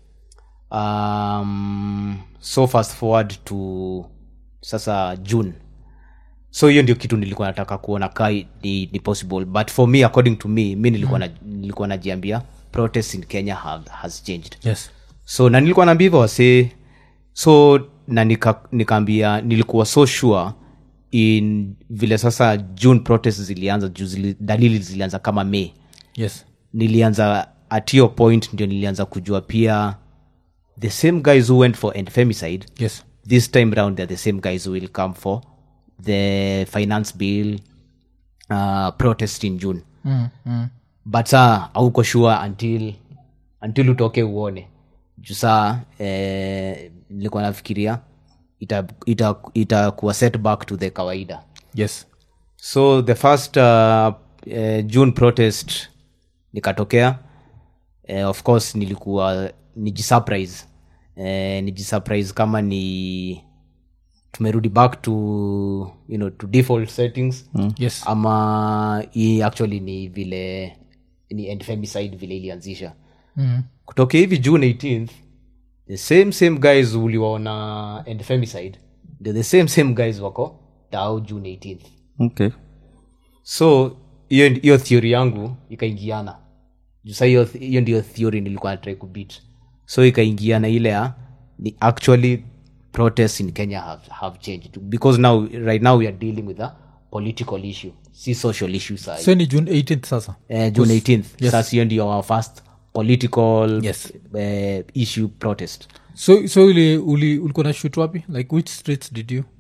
um, so fast forward to sasa june so hiyo ndio kitu nilikuwa nataka kuona kai ni, ni possible but for me according to me mi nilikuwa, na, nilikuwa najiambia protest in kenya have, has changed yes so na nilikuwa naambia hivyo wasee so na nika- nikaambia nilikuwa so sure in vile sasa june protest zilianza juu zili, dalili zilianza kama may yes nilianza at your point ndio nilianza kujua pia the same guys who went for femicide yes this time round they're the same guys who will come for the finance bill uh, protest in june mm, mm. but saa auko sure until until utoke uone juu saa eh, nilikuwa nafikiria itakuwa ita, ita kuwa setback to the kawaida yes so the first uh, uh, june protest nikatokea uh, of course nilikuwa nijisurprise uh, nijisurprise kama ni tumerudi back to you know to default settings mm. yes ama hii actually ni vile ni end femicide vile ilianzisha mm. kutokea hivi june 18th the same same guys uliwaona end femicide they're the same same guys wako dao june 18th okay so hiyo hiyo theory yangu ikaingiana Juu sa hiyo hiyo ndio theory nilikuwa natrai kubit so ikaingiana ile ya ni actually protests in kenya have, have changed because now right now we are dealing with a political issue si social issue sa so ni june 18th sasa eh, june 18th Yes. sasa hiyo ndio our first political Yes. eh, issue protest so so uli, uli, ulikuwa na shoot wapi like which streets did you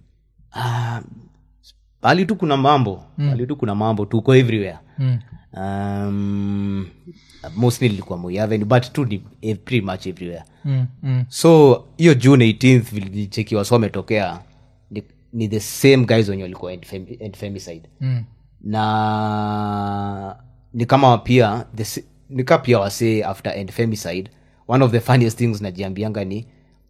bali tu kuna mambo bali tu kuna mambo tuko everywhere mm. um, mostly nilikuwa Moi Avenue, but tu ni eh, pretty much everywhere Mm, mm. so hiyo june 18th vilichekiwa so wametokea ni, ni the same guys wenye walikuwa end fem- end femicide Mm. na ni kama pia the s- nika pia wasee after end femicide one of the funniest things najiambianga ni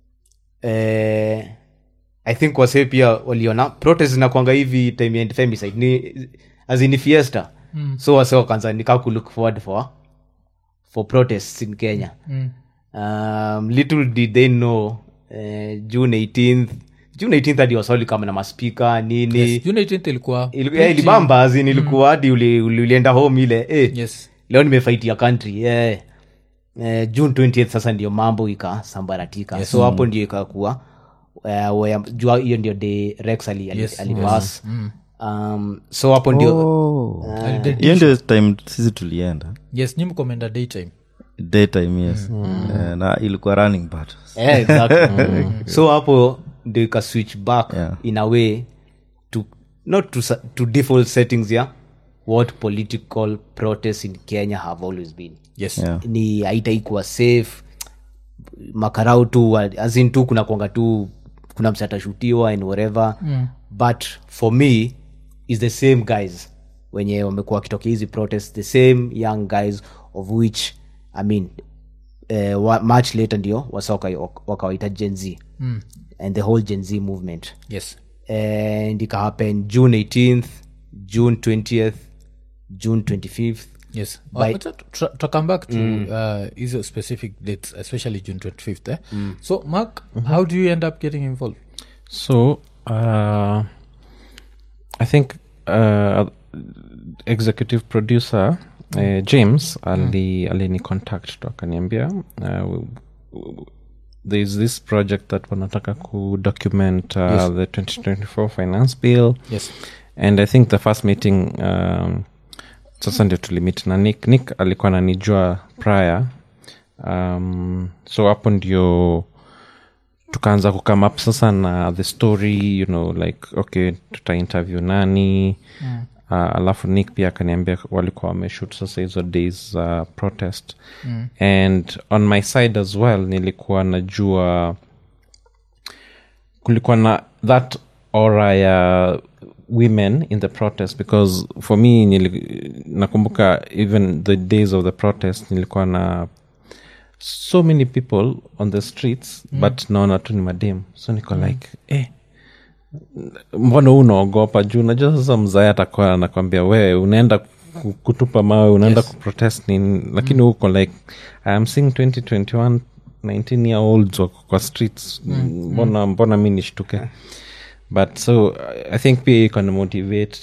eh, i think wasee pia waliona protest zinakwanga hivi time ya end femicide ni azini fiesta mm. so wasee wakaanza nika kulook forward for for protests in kenya Mm. um, little did they know uh, june 18th june 18th hadi waswali kama na maspika nini Yes, june 18th ilikuwa Ili- yeah, ilibamba azin ilikuwa hadi uli- uli- ulienda home ile eh, yes leo nimefaitia country yeah. eh, june 20th sasa ndio mambo ikasambaratika yes. so hapo ndio ikakuwa uh, where- jua hiyo ndio de rex ali, ali, Yes, alipass um, so hapo ndio Oh. Alide- hiyo ndio time sisi tulienda yes nyi mkomenda daytime daytime yes Eh, na ilikuwa running battles Eh, exactly. so hapo ndio ika switch back Yeah. in a way to not to, sa- to default settings ya what political protests in kenya have always been yes Yeah. ni haitaikuwa safe makarau tu azin tu kuna kwanga tu kuna msi atashutiwa and whatever mm. but for me is the same guys wenye wamekuwa wakitokea hizi protest the same young guys of which i mean uh, wa, much later ndio wasa waka- wakawaita gen z mm. and the whole gen z movement yes and ikahappen june 18th june 20th june 25th yes By- Wacha tu- tra- to come back to uh, hizo specific dates especially june 25th eh? so mark how do you end up getting involved So, uh, I think uh, executive producer uh, James ali alini contact tu akaniambia uh, w- w- there's this project that wanataka ku document uh, the 2024 finance bill yes and i think the first meeting um, sasa ndio tulimit na nick nick alikuwa nanijua prior um, so hapo ndio tukaanza kukam up sasa na the story you know like okay tuta interview nani mm. uh, alafu nick pia akaniambia walikuwa wameshut sasa hizo days za uh, protest mm. and on my side as well nilikuwa najua kulikuwa na that aura ya women in the protest because for me nili, nakumbuka even the days of the protest nilikuwa na so many people on the streets mm. but naona tu ni madem so niko mm. like eh, mbona huu unaogopa juu najua sasa mzae atakuwa anakwambia we unaenda ku- kutupa mawe unaenda yes. kuprotest nini lakini huko like I am seeing 2021 19 year olds wako kwa streets mbona mbona mi nishtuke but so i think pia iko na motivate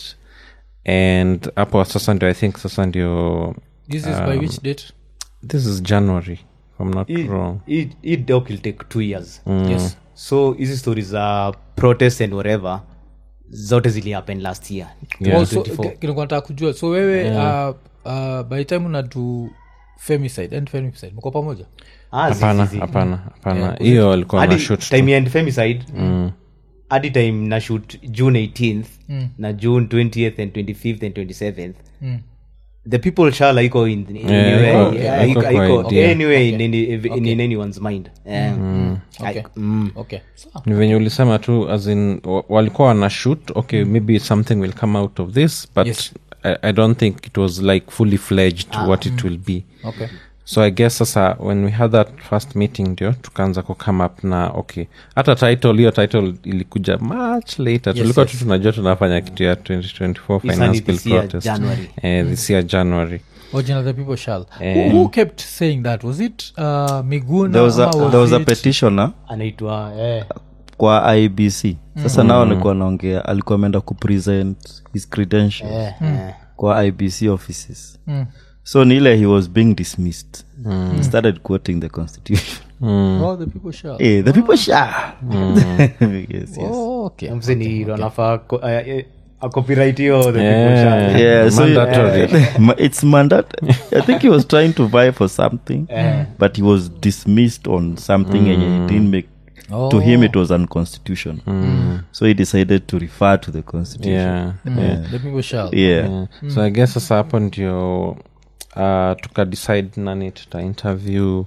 and hapo sasa ndio i think sasa ndio this is by which date this is january if i'm not Hii- wrong hii- hii doc will take two years yes so hizi stories za protest and whatever zote zili happen last year Yeah. Oh, so, 24. ki- kilikuwa nataka kujua so wewe uh, uh, by the time unadu femicide and femicide mko pamoja Ah, zi- hapana zi- zi. hapana hapana hiyo alikuwa na hadi shoot time ya femicide hadi time na shoot june 18th na june 20th and 25th and 27th the people shall iko in, in Yeah, anywhere, iko- yeah, iko iko- kwa iko idea. anywhere in, any, in, in anyone's mind yeah. okay. I- mm. okay Sawa. ni venye ulisema tu as in wa- walikuwa wana shoot okay maybe something will come out of this but Yes. I, i don't think it was like fully fledged what it will be okay so i guess sasa when we had that first meeting ndio tukaanza kucome up na okay hata title hiyo title ilikuja much later tulikuwa tu tunajua tunafanya kitu ya 2024 It's finance only bill this year, protest January. eh, this year january original the people shall who, who kept saying that was it uh, miguna there was a, ama was there was a it- petitioner anaitwa eh, kwa ibc sasa nao alikuwa naongea alikuwa ameenda kupresent his credentials eh, eh. kwa ibc offices so ni ile he was being dismissed he started quoting the constitution oh, the people shall hey, the people shall yes, yes. oh, okay Mzee ni anafaa ko- eh, eh, a copyright hiyo the people Yeah. shall. Yeah, so Mandatory. Ma- it's mandatory. I think he was trying to vie for something, but he was dismissed on something and he didn't make. To him, it was unconstitutional. So he decided to refer to the constitution. yeah, yeah. the people shall Yeah. Yeah. so i guess sasa hapo ndio uh, tukadecide nani tuta interview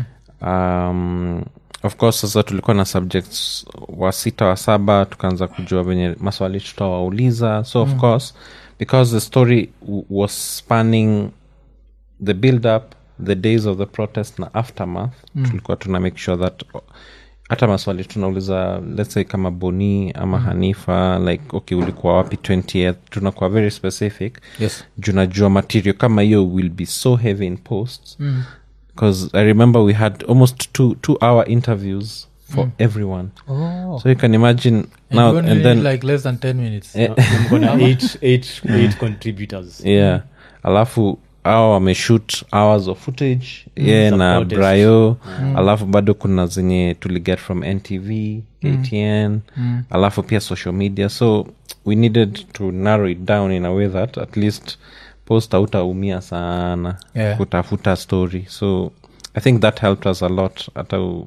um, of course sasa tulikuwa na subjects wa sita wa saba tukaanza kujua venye maswali tutawauliza so of course because the story w- was spanning the build up the days of the protest na aftermath tulikuwa tuna make sure that hata maswali tunauliza let's say kama boni ama hanifa like okay ulikuwa wapi 20th tunakuwa very specific Yes. juu najua material kama hiyo will be so heavy in posts because i remember we had almost two, two hour interviews for everyone oh so you can imagine and now you only and need then like less than 10 minutes Mko na eight- eight- eight contributors yeah alafu awa wameshoot hours of footage ye Za na protest. brayo alafu bado kuna zenye tuliget from ntv ktn alafu pia social media so we needed to narrow it down in a way that at least post hautaumia sana Yeah. kutafuta story so i think that helped us a lot hata u-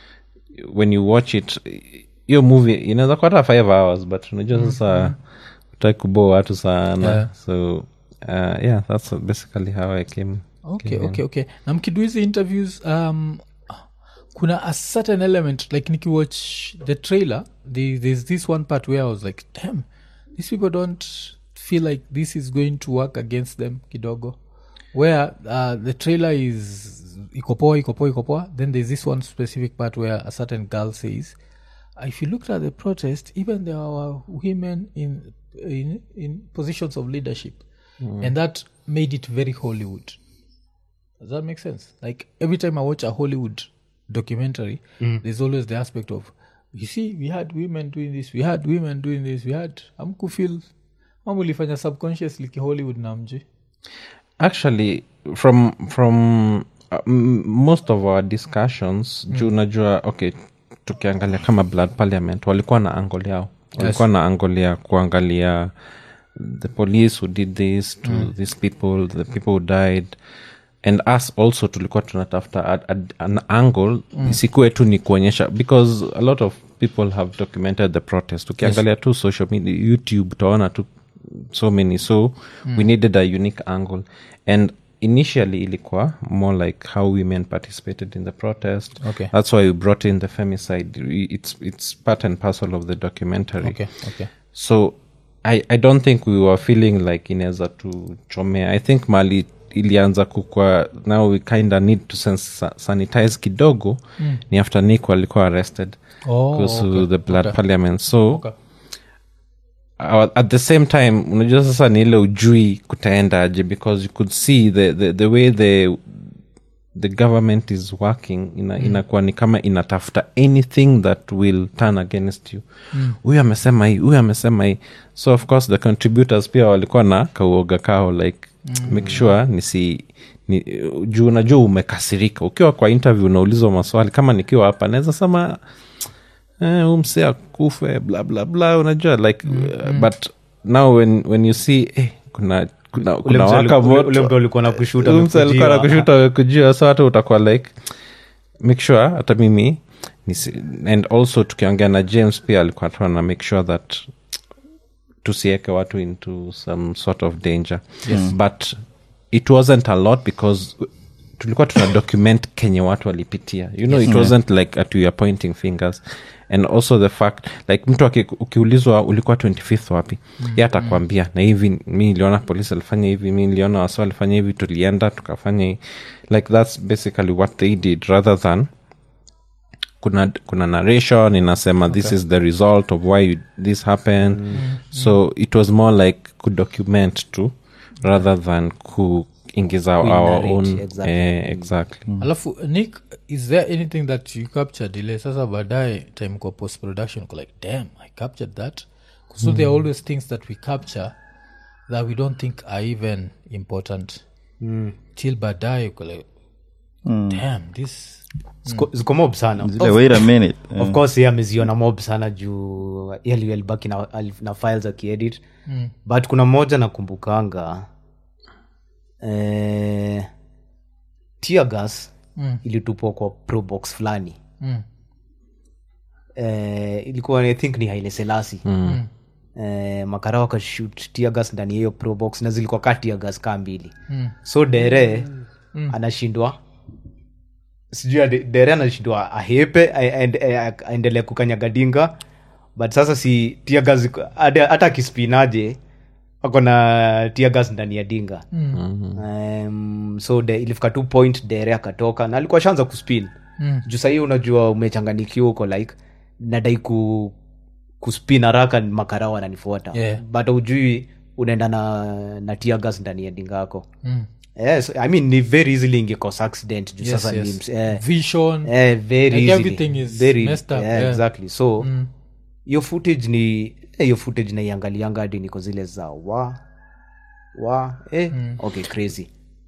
when you watch it hiyo movie inaweza kuwa hata five hours but unajua sasa utaki kuboa watu sana Yeah. so uh, yeah that's basically how i came okay okay okay na mkidu hizi interviews um, kuna a certain element like nikiwatch the trailer the, there's this one part where i was like damn these people don't feel like this is going to work against them kidogo where uh, the trailer is ikopoa ikopoa ikopoa then there's this one specific part where a certain girl says if you looked at the protest even there were women in in, in positions of leadership and that made it very hollywood does that make sense like every time i watch a hollywood documentary there's always the aspect of you see we had women doing this we had women doing this we had amkufil mamulifanya subconsciously kihollywood na mji actually from from uh, m- most of our discussions juu unajua okay tukiangalia kama blood parliament walikuwa na angol yao walikuwa na angol ya kuangalia the police who did this to these people the people who died and us also tulikuwa tunatafuta a- a- an angle isikuwe tu ni kuonyesha because a lot of people have documented the protest ukiangalia tu social media youtube utaona tu so many so we needed a unique angle and initially ilikuwa more like how women participated in the protest Okay. that's why we brought in the femicide it's, it's part and parcel of the documentary okay okay so I, i don't think we were feeling like inaweza tuchomea i think mali ilianza kukwa now we kinda need to sens- sanitize kidogo mm. ni after nick walikuwa arrested Oh, kuhusu okay. the blood Okay. parliament so Okay. uh, at the same time unajua sasa ni ile ujui kutaendaje because you could see the, the, the way the the government is working ina, mm. inakuwa ni kama inatafuta anything that will turn against you huyu amesema hii huyu amesema hii so of course the contributors pia walikuwa na kauoga kao like mm. make sure nisi ni, juu unajua umekasirika ukiwa kwa interview unaulizwa maswali kama nikiwa hapa naweza sema eh, umse akufe bla bla bla unajua like uh, but now when, when you see eh, kuna kuna, Ule kuna mtu waka aliku- ule moto mtu alikuwa na kushuta Huyu mtu alikuwa amekujiwa. anakushuta amekujia so hata utakuwa like make sure hata mimi nisi, and also tukiongea na james pia alikuwa tu ana make sure that tusieke watu into some sort of danger yes. but it wasn't a lot because tulikuwa tuna document kenye watu walipitia you know it wasn't like at we are pointing fingers and also the fact like mtu aki- ukiulizwa ulikuwa 25th wapi mm. ye atakwambia na hivi mi niliona polisi alifanya hivi mi niliona wasi alifanya hivi tulienda tukafanya hii like that's basically what they did rather than kuna kuna narration inasema okay. this is the result of why this happened mm. so it was more like kudocument tu rather than kuingiza our Kuinarrate, own exactly. eh, exactly alafu nick is there anything that you captured ile sasa baadaye time kwa post production uko like damn i captured that so there are always things that we capture that we don't think are even important till baadaye uko like damn this Ziko- ziko mob sana zile wait a minute of course ye ameziona mob sana juu yali alibaki na, ali- na files akiedit mm. but kuna moja nakumbukanga eh, tear gas mm. ilitupwa kwa probox fulani Mm. eh, ilikuwa i think ni haile selasi mm. eh, makara wakashut tear gas ndani ya hiyo probox na zilikuwa ka tear gas kaa mbili mm. so dere mm. anashindwa sijui ade- dere anashindwa ahepe a- aende- a- aendelee kukanyaga dinga but sasa si tiagas hata akispinaje ako na tiagas ndani ya dinga mm. um, so de, ilifika tu point dere akatoka na alikuwa shanza kuspin mm. juu sahii unajua umechanganikiwa uko like nadai ku kuspin haraka makarao ananifuata Yeah. but ujui unaenda na, na tiagas ndani ya dinga yako Mm. yes, I mean, ni very easily ingekos accident juu Yes, sasa yes. ni ms- eh, vision eh, very Like easily. everything is Very- messed up, yeah, yeah. exactly so hiyo footage ni eh, hiyo footage naiangalianga hadi niko zile za wa wa eh, okay crazy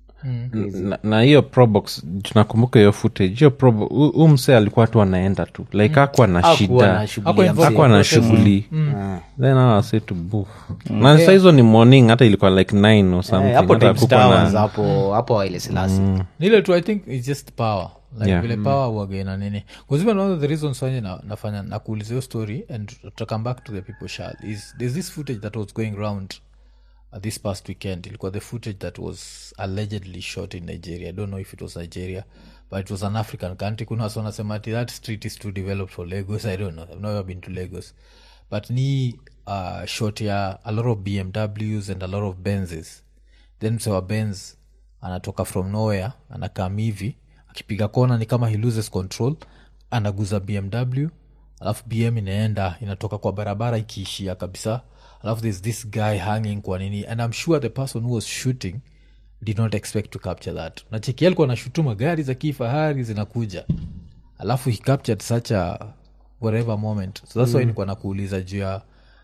na, na hiyo probox tunakumbuka hiyo footage hiyo probo huu msee alikuwa tu anaenda tu like akwa na Hakuwa shida na shughuli Hakuwa ya involved. akwa msee. na shughuli then awase to boof na saa hizo ni morning hata ilikuwa like 9 or something Eh, hapo hata Times hakukuwa Towers, na hapo hapo Haile Selassie. nile tu i think its just power like Yeah. vile power wagena nini bcause even one of the reasons wanye na, nafanya nakuuliza hiyo story and to come back to the people shall is there's this footage that was going round uh, this past weekend ilikuwa the footage that was allegedly shot in nigeria i don't know if it was nigeria but it was an african country kuna wasi wanasema ati that street is too developed for lagos i don't know i've never been to lagos but ni uh, shot ya a lot of bmws and a lot of benzes then msewa benz anatoka from nowhere anakam hivi akipiga kona ni kama he loses control anaguza bmw alafu bm inaenda inatoka kwa barabara ikiishia kabisa alafu there's this guy hanging kwa nini and i'm sure the person who was shooting did not expect to capture that nacheki alikuwa anashutuma gari za kifahari zinakuja alafu he captured such a whatever moment so that's mm. why nilikuwa nakuuliza juu ya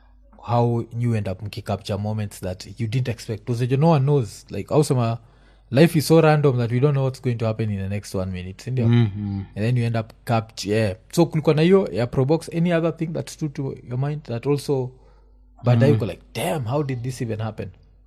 how you end up mkicapture moments that you didn't expect because no one knows like ausema life is so random that we don't know what's going to happen in the next one minute sindio mm-hmm. and then you end up capture yeah. so kulikuwa na hiyo ya probox any other thing that stood to your mind that also baadaye uko like damn how did this even happen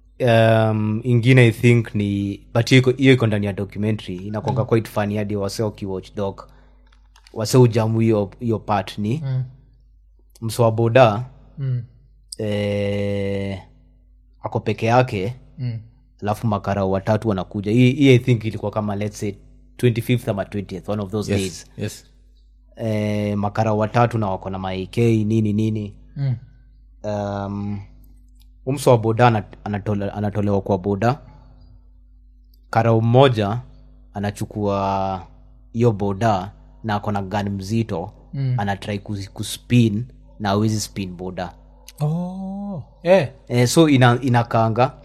um, ingine i think ni but hiyo iko- hiyo iko ndani ya documentary inakwanga mm. quite funny hadi wase ukiwatch dog wase ujamu hiyo hiyo part ni mm. msowa boda mm. eh, ako peke yake Mm. alafu makarao watatu wanakuja hii hii i think ilikuwa kama let's say 25th ama 20th one of those days yes yes eh, makarao watatu na wako na maik nini nini Mm. um, umso wa boda ana- anatole, anatolewa kwa boda karao mmoja anachukua hiyo boda na ako na gani mzito mm. anatrai kus- kuspin na awezi spin boda oh eh eh, so ina, inakaanga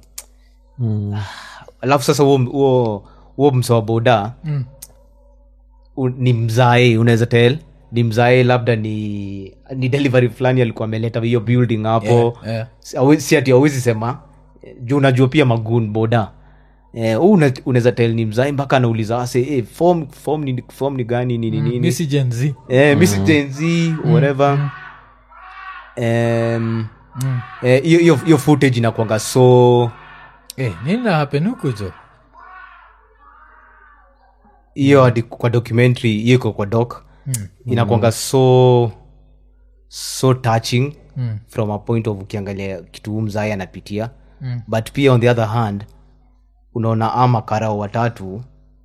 alafu sasa huo huo huo msa wa boda Mm. u- ni mzae unaweza tel ni mzae labda ni ni delivery fulani alikuwa ameleta hiyo building hapo Yeah, yeah. Si- hawe- si ati awezi sema eh, juu unajua pia magun boda eh, huu una- unaweza tel ni mzae mpaka anauliza ase eh, form, form, ni, form ni gani nini nini misi gen z eh, Miss Gen Z, whatever Em, eh, hiyo hiyo- hiyo footage inakwanga so eh nini na happen huku jo hiyo hadi kwa documentary hiyo iko kwa doc inakwanga so so touching Mm. from a point of ukiangalia kitu huu mzai anapitia but pia on the other hand unaona ama karao watatu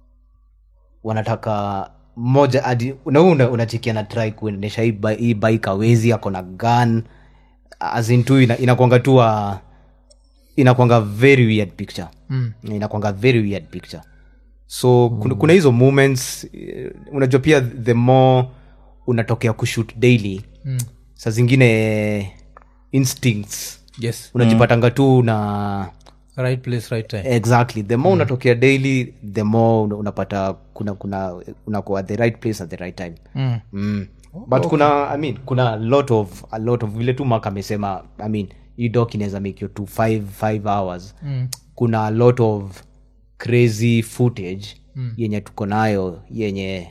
wanataka mmoja hadi na huu una- unachekia na try kuendesha hii bi- hii bike awezi ako na gun azin tu ina, inakwanga tu a- inakwanga very weird picture Mm. inakwanga very weird picture so kuna, kuna hizo moments eh, unajua pia the more unatokea kushoot daily Mm. saa zingine instincts yes unajipatanga tu na right place right time exactly the more unatokea daily the more una- unapata kuna kuna unakuwa at the right place at the right time mm. mm. but kuna i mean kuna a lot of a lot of vile tu mak amesema i mean hii doc inaweza make you to five, five hours Mm. kuna a lot of crazy footage mm. yenye tuko nayo yenye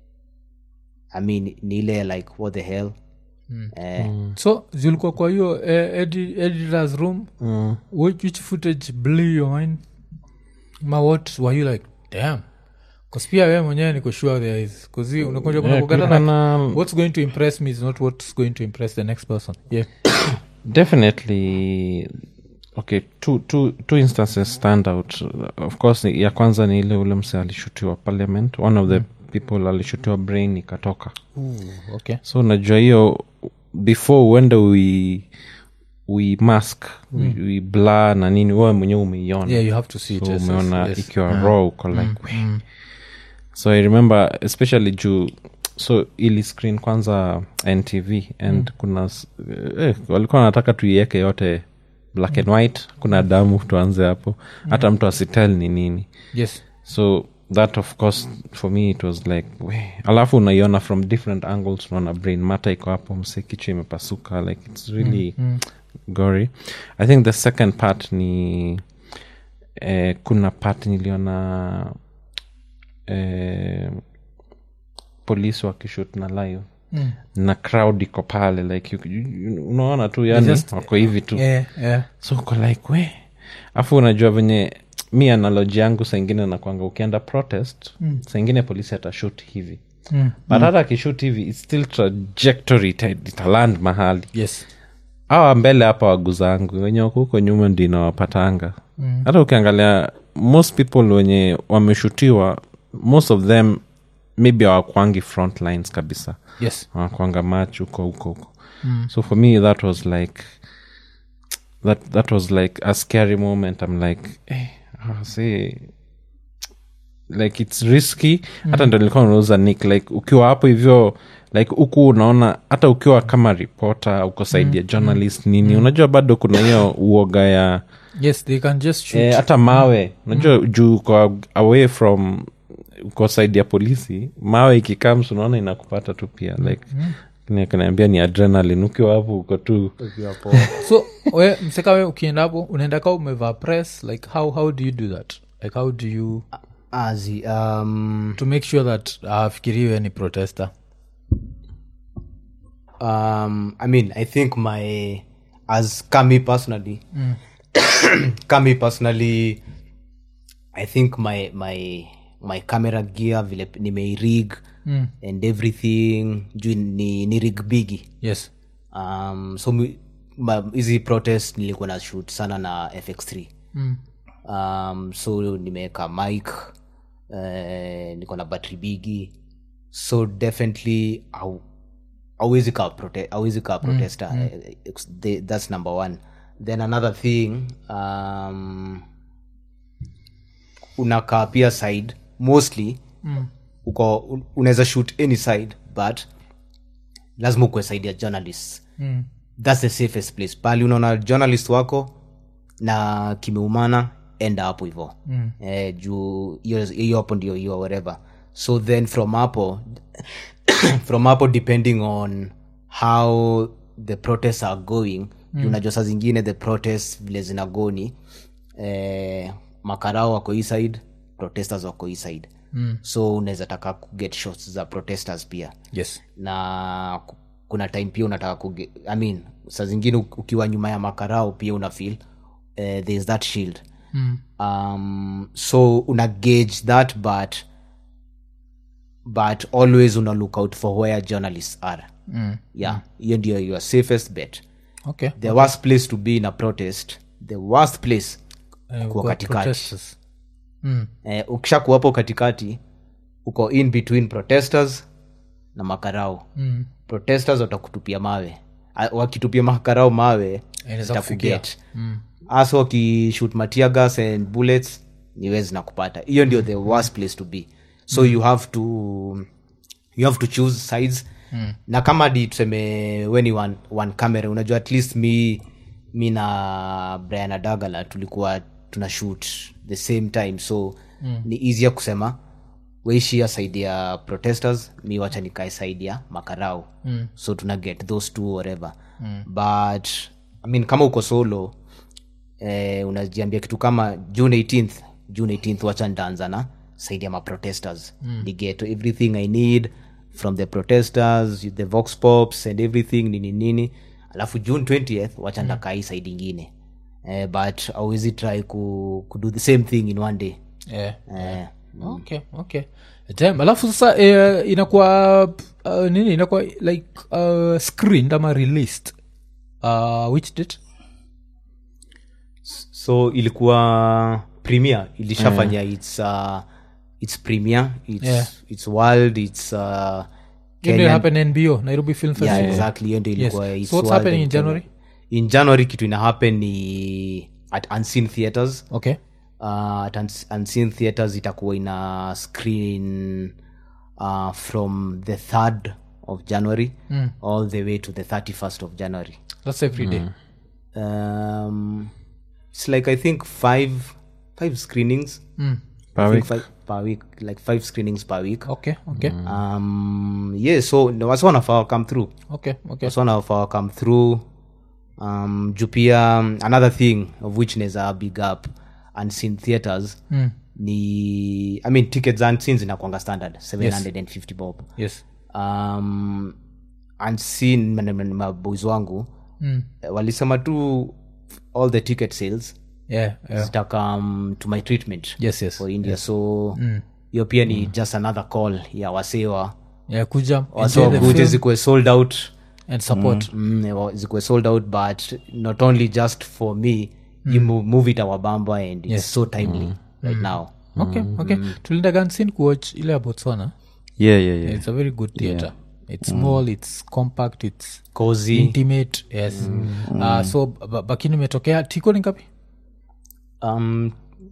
i mean ni ile like what the hell mm. eh, so zilikuwa kwa hiyo eh, edi- editors room Mm. which, which footage blew your mind ma what were you like damn bcause pia we mwenyewe niko sure there is bcause unakuja Yeah, kunakugata kulikuwa like na- what's going to impress me is not what's going to impress the next person yeah definitely okay two, two, two instances stand out of course ni- ya kwanza ni ile ule mse alishutiwa parliament one of the people alishutiwa brain ikatoka okay so unajua hiyo before uende we we mask mm. we, we blur na nini wewe mwenyewe umeiona yeah you have to see it so yes, yes, umeona yes. ikiwa raw uko like we so i remember especially juu so ili screen kwanza ntv and kuna s- eh, walikuwa wanataka tuiweke yote black and white kuna damu tuanze hapo hata mtu asitel ni nini yes so that of course for me it was like we alafu unaiona from different angles unaona brain mata iko hapo mse kichwa imepasuka like it's really gory i think the second part ni eh, kuna part niliona eh, polisi wakishut na live Mm. na crowd iko pale like you, you, you, unaona tu yani just- wako hivi tu yeah yeah so uko like we afu unajua venye mi analoji yangu saingine nakwanga ukienda protest mm. saingine polisi atashut hivi Mm. but hata akishut hivi its still trajectory ita- italand mahali yes awa mbele hapa waguzangu wenye wako huko nyuma ndi inawapatanga hata ukiangalia most people wenye wameshutiwa most of them maybe awakwangi front lines kabisa yes wanakwanga mach huko huko huko so for me that was like that that was like a scary moment i'm like eh, ah, see like it's risky hata ndo nilikuwa nauza nick like ukiwa hapo hivyo like huku unaona hata ukiwa kama reporter uko saidi ya journalist nini unajua bado kuna hiyo uoga ya yes they can just shoot eh, hata mawe unajua juu uko away from uko saidi ya polisi mawe ikikams unaona inakupata tu pia like mm. kanaambia ni adrenalin ukiwa hapo uko tu so we mseka we ukienda hapo unaenda ka umevaa press like how how do you do that like how do you azi um, to make sure that afikiriwe ni protester um, i mean i think my as kami personally kami personally i think my my my camera gear vile nimeirig Mm. and everything juu ni, ni rig bigi yes um, so mi- ma- hizi protest nilikuwa na shoot sana na fx3 mm. um, so nimeweka mic eh, niko na battery bigi so definitely au awezi kaa prote- hauwezi kaa protester eh, ex- the- that's number one then another thing um, unakaa pia side mostly mm. uko un- unaweza shoot any side but lazima ukuwe side ya journalists mm. thats the safest place pali unaona journalist wako na kimeumana enda hapo hivo mm. eh, juu hiyo hiyo hapo ndio hiyo whatever so then from hapo from hapo depending on how the protests are going mm. unajua saa zingine the protests vile zinagoni eh, makarao wako hii side protesters wako hii side mm. so unaweza taka kuget shots za protesters pia yes na ku- kuna time pia unataka kuge, I mean, saa zingine uk- ukiwa nyuma ya makarao pia una feel uh, there is that shield mm. um, so una gauge that but but always una look out for where journalists are mm. yeah hiyo ndio your safest bet okay the worst place to be in a protest the worst place Eh, kuwa kwa katikati protesters. eh, ukisha kuwapo katikati uko in between protesters na makarao mm. protesters watakutupia mawe A- wakitupia makarao mawe Inaweza itakuget hasa wakishoot matia gas and bullets niwe zinakupata hiyo ndio the worst place to be so you have to you have to choose sides mm. na kama di tuseme weni one, one camera unajua at least mi mi na brian adagala tulikuwa tuna shoot the same time so mm. ni easier kusema weishia side ya protesters mi wacha nikae side ya makarau mm. so tuna get those two whatever mm. but I mean, kama uko solo eh, unajiambia kitu kama june 18th june 18th wacha ntaanza na side ya maprotesters mm. ni get everything i need from the protesters the vox pops and everything nini nini alafu june 20th wacha mm. ndakaa hii side ingine eh, but awezi try ku, ku do the same thing in one day yeah. eh, okay okay Damn, alafu sasa eh, inakuwa uh, nini inakuwa like uh, screened ama released uh, which date so ilikuwa premier ilishafanya its uh, its premier its, Yeah. its world its uh, Hiyo ndio Kenyan- happen nbo nairobi film festival yeah, exactly hiyo ndio ilikuwa Yes. its So what's world happening and in January? in january kitu ina happen ni at unseen theaters okay uh, at Uns- unseen theaters itakuwa ina screen uh, from the 3rd of january mm. all the way to the 31st of january that's every day um, it's like i think five five screenings Per I think week. five per week like five screenings per week okay okay um yeah so no, wasi wanafaa come through okay okay wasi wanafaa come through um juu pia um, another thing of which neza big up unseen theaters mm. ni i mean tickets unseen zinakwanga standard 750 bob yes um, unseen man- man- maboys wangu mm. walisema tu all the ticket sales yeah, yeah. zitakam to my treatment yes yes for india so hiyo pia ni just another call ya wasewa yeah kuja enjoy the wasewakuja film zikuwe sold out and support mm, wa- zikuwe sold out but not only just for me you mo- move it awabamba and it's so timely right now okay okay tulinda gansin kuwatch ile ya botswana yeah, yeah, yeah. it's a very good theater it's small it's compact it's cozy intimate yes uh, so ba- bakini imetokea tiko ni ngapi um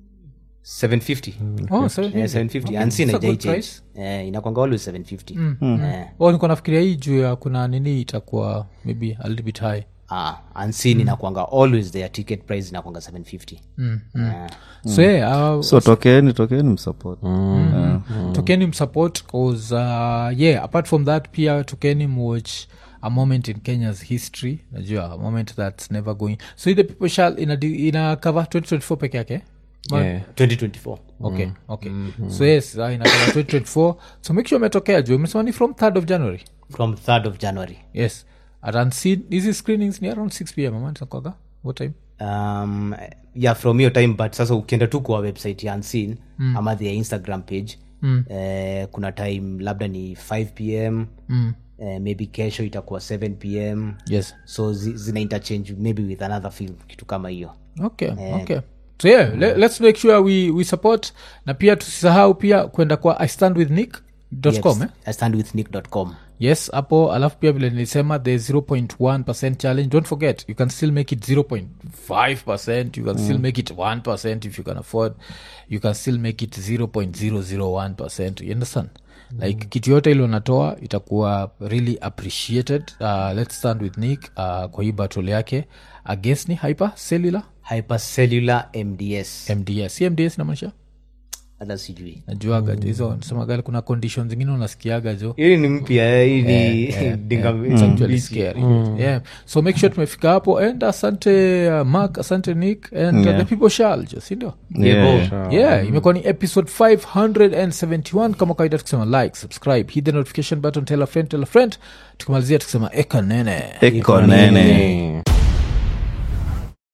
750 oh, sorry. Yeah, 750 Okay, unseen it's a haijai good change. price. Eh, inakwanga always 750 Eh, oh niko nafikiria hii juu ya kuna nini itakuwa maybe a little bit high ah, unseen inakwanga always their ticket price inakwanga 750 Eh, so yeah, uh, so tokeni tokeni msupport yeah. tokeni msupport cause uh, yeah apart from that pia tokeni mwatch a moment in kenya's history najua a moment that's never going so the people shall ina, ina cover 2024 peke yake Ma- Yeah. 2024 okay okay so yes uh, ina cover 2024 so make sure umetokea juu umesema ni from 3rd of january from 3rd of january yes at unseen hizi screenings ni around 6 pm ama nitakwaga what time um, yeah from hiyo time but sasa ukienda tu kwa website ya unseen mm. ama their instagram page mm. eh, kuna time labda ni 5 pm mm. eh, maybe kesho itakuwa 7 pm yes so zi, zina interchange maybe with another film kitu kama hiyo okay okay so yeah le, let's make sure we, we support na pia tusisahau pia kwenda kwa i stand with nick com eh? I stand with nick.com yes hapo alafu pia vile nilisema the 0.1 challenge don't forget you can still make it 0.5 you can still make it 1 if you can afford you can still make it 0.001 you understand like kitu yote ile unatoa itakuwa really appreciated uh, let's stand with nick uh, kwa hii battle yake against ni hyper cellular hypercellular mds mds si mds namaanisha hata sijui najuaga jo hizo nasemaga kuna condition zingine unasikiaga jo hili ni mpya eh, hii ni dinga It's actually scary. Yeah. so make sure tumefika hapo and asante uh, mark asante nick and uh, Yeah. the people shall jo sindio Yeah. yeah imekuwa ni episode 571 kama kawaida tukisema like subscribe hit the notification button tell a friend tell a friend tukimalizia tukisema eka nene eko nene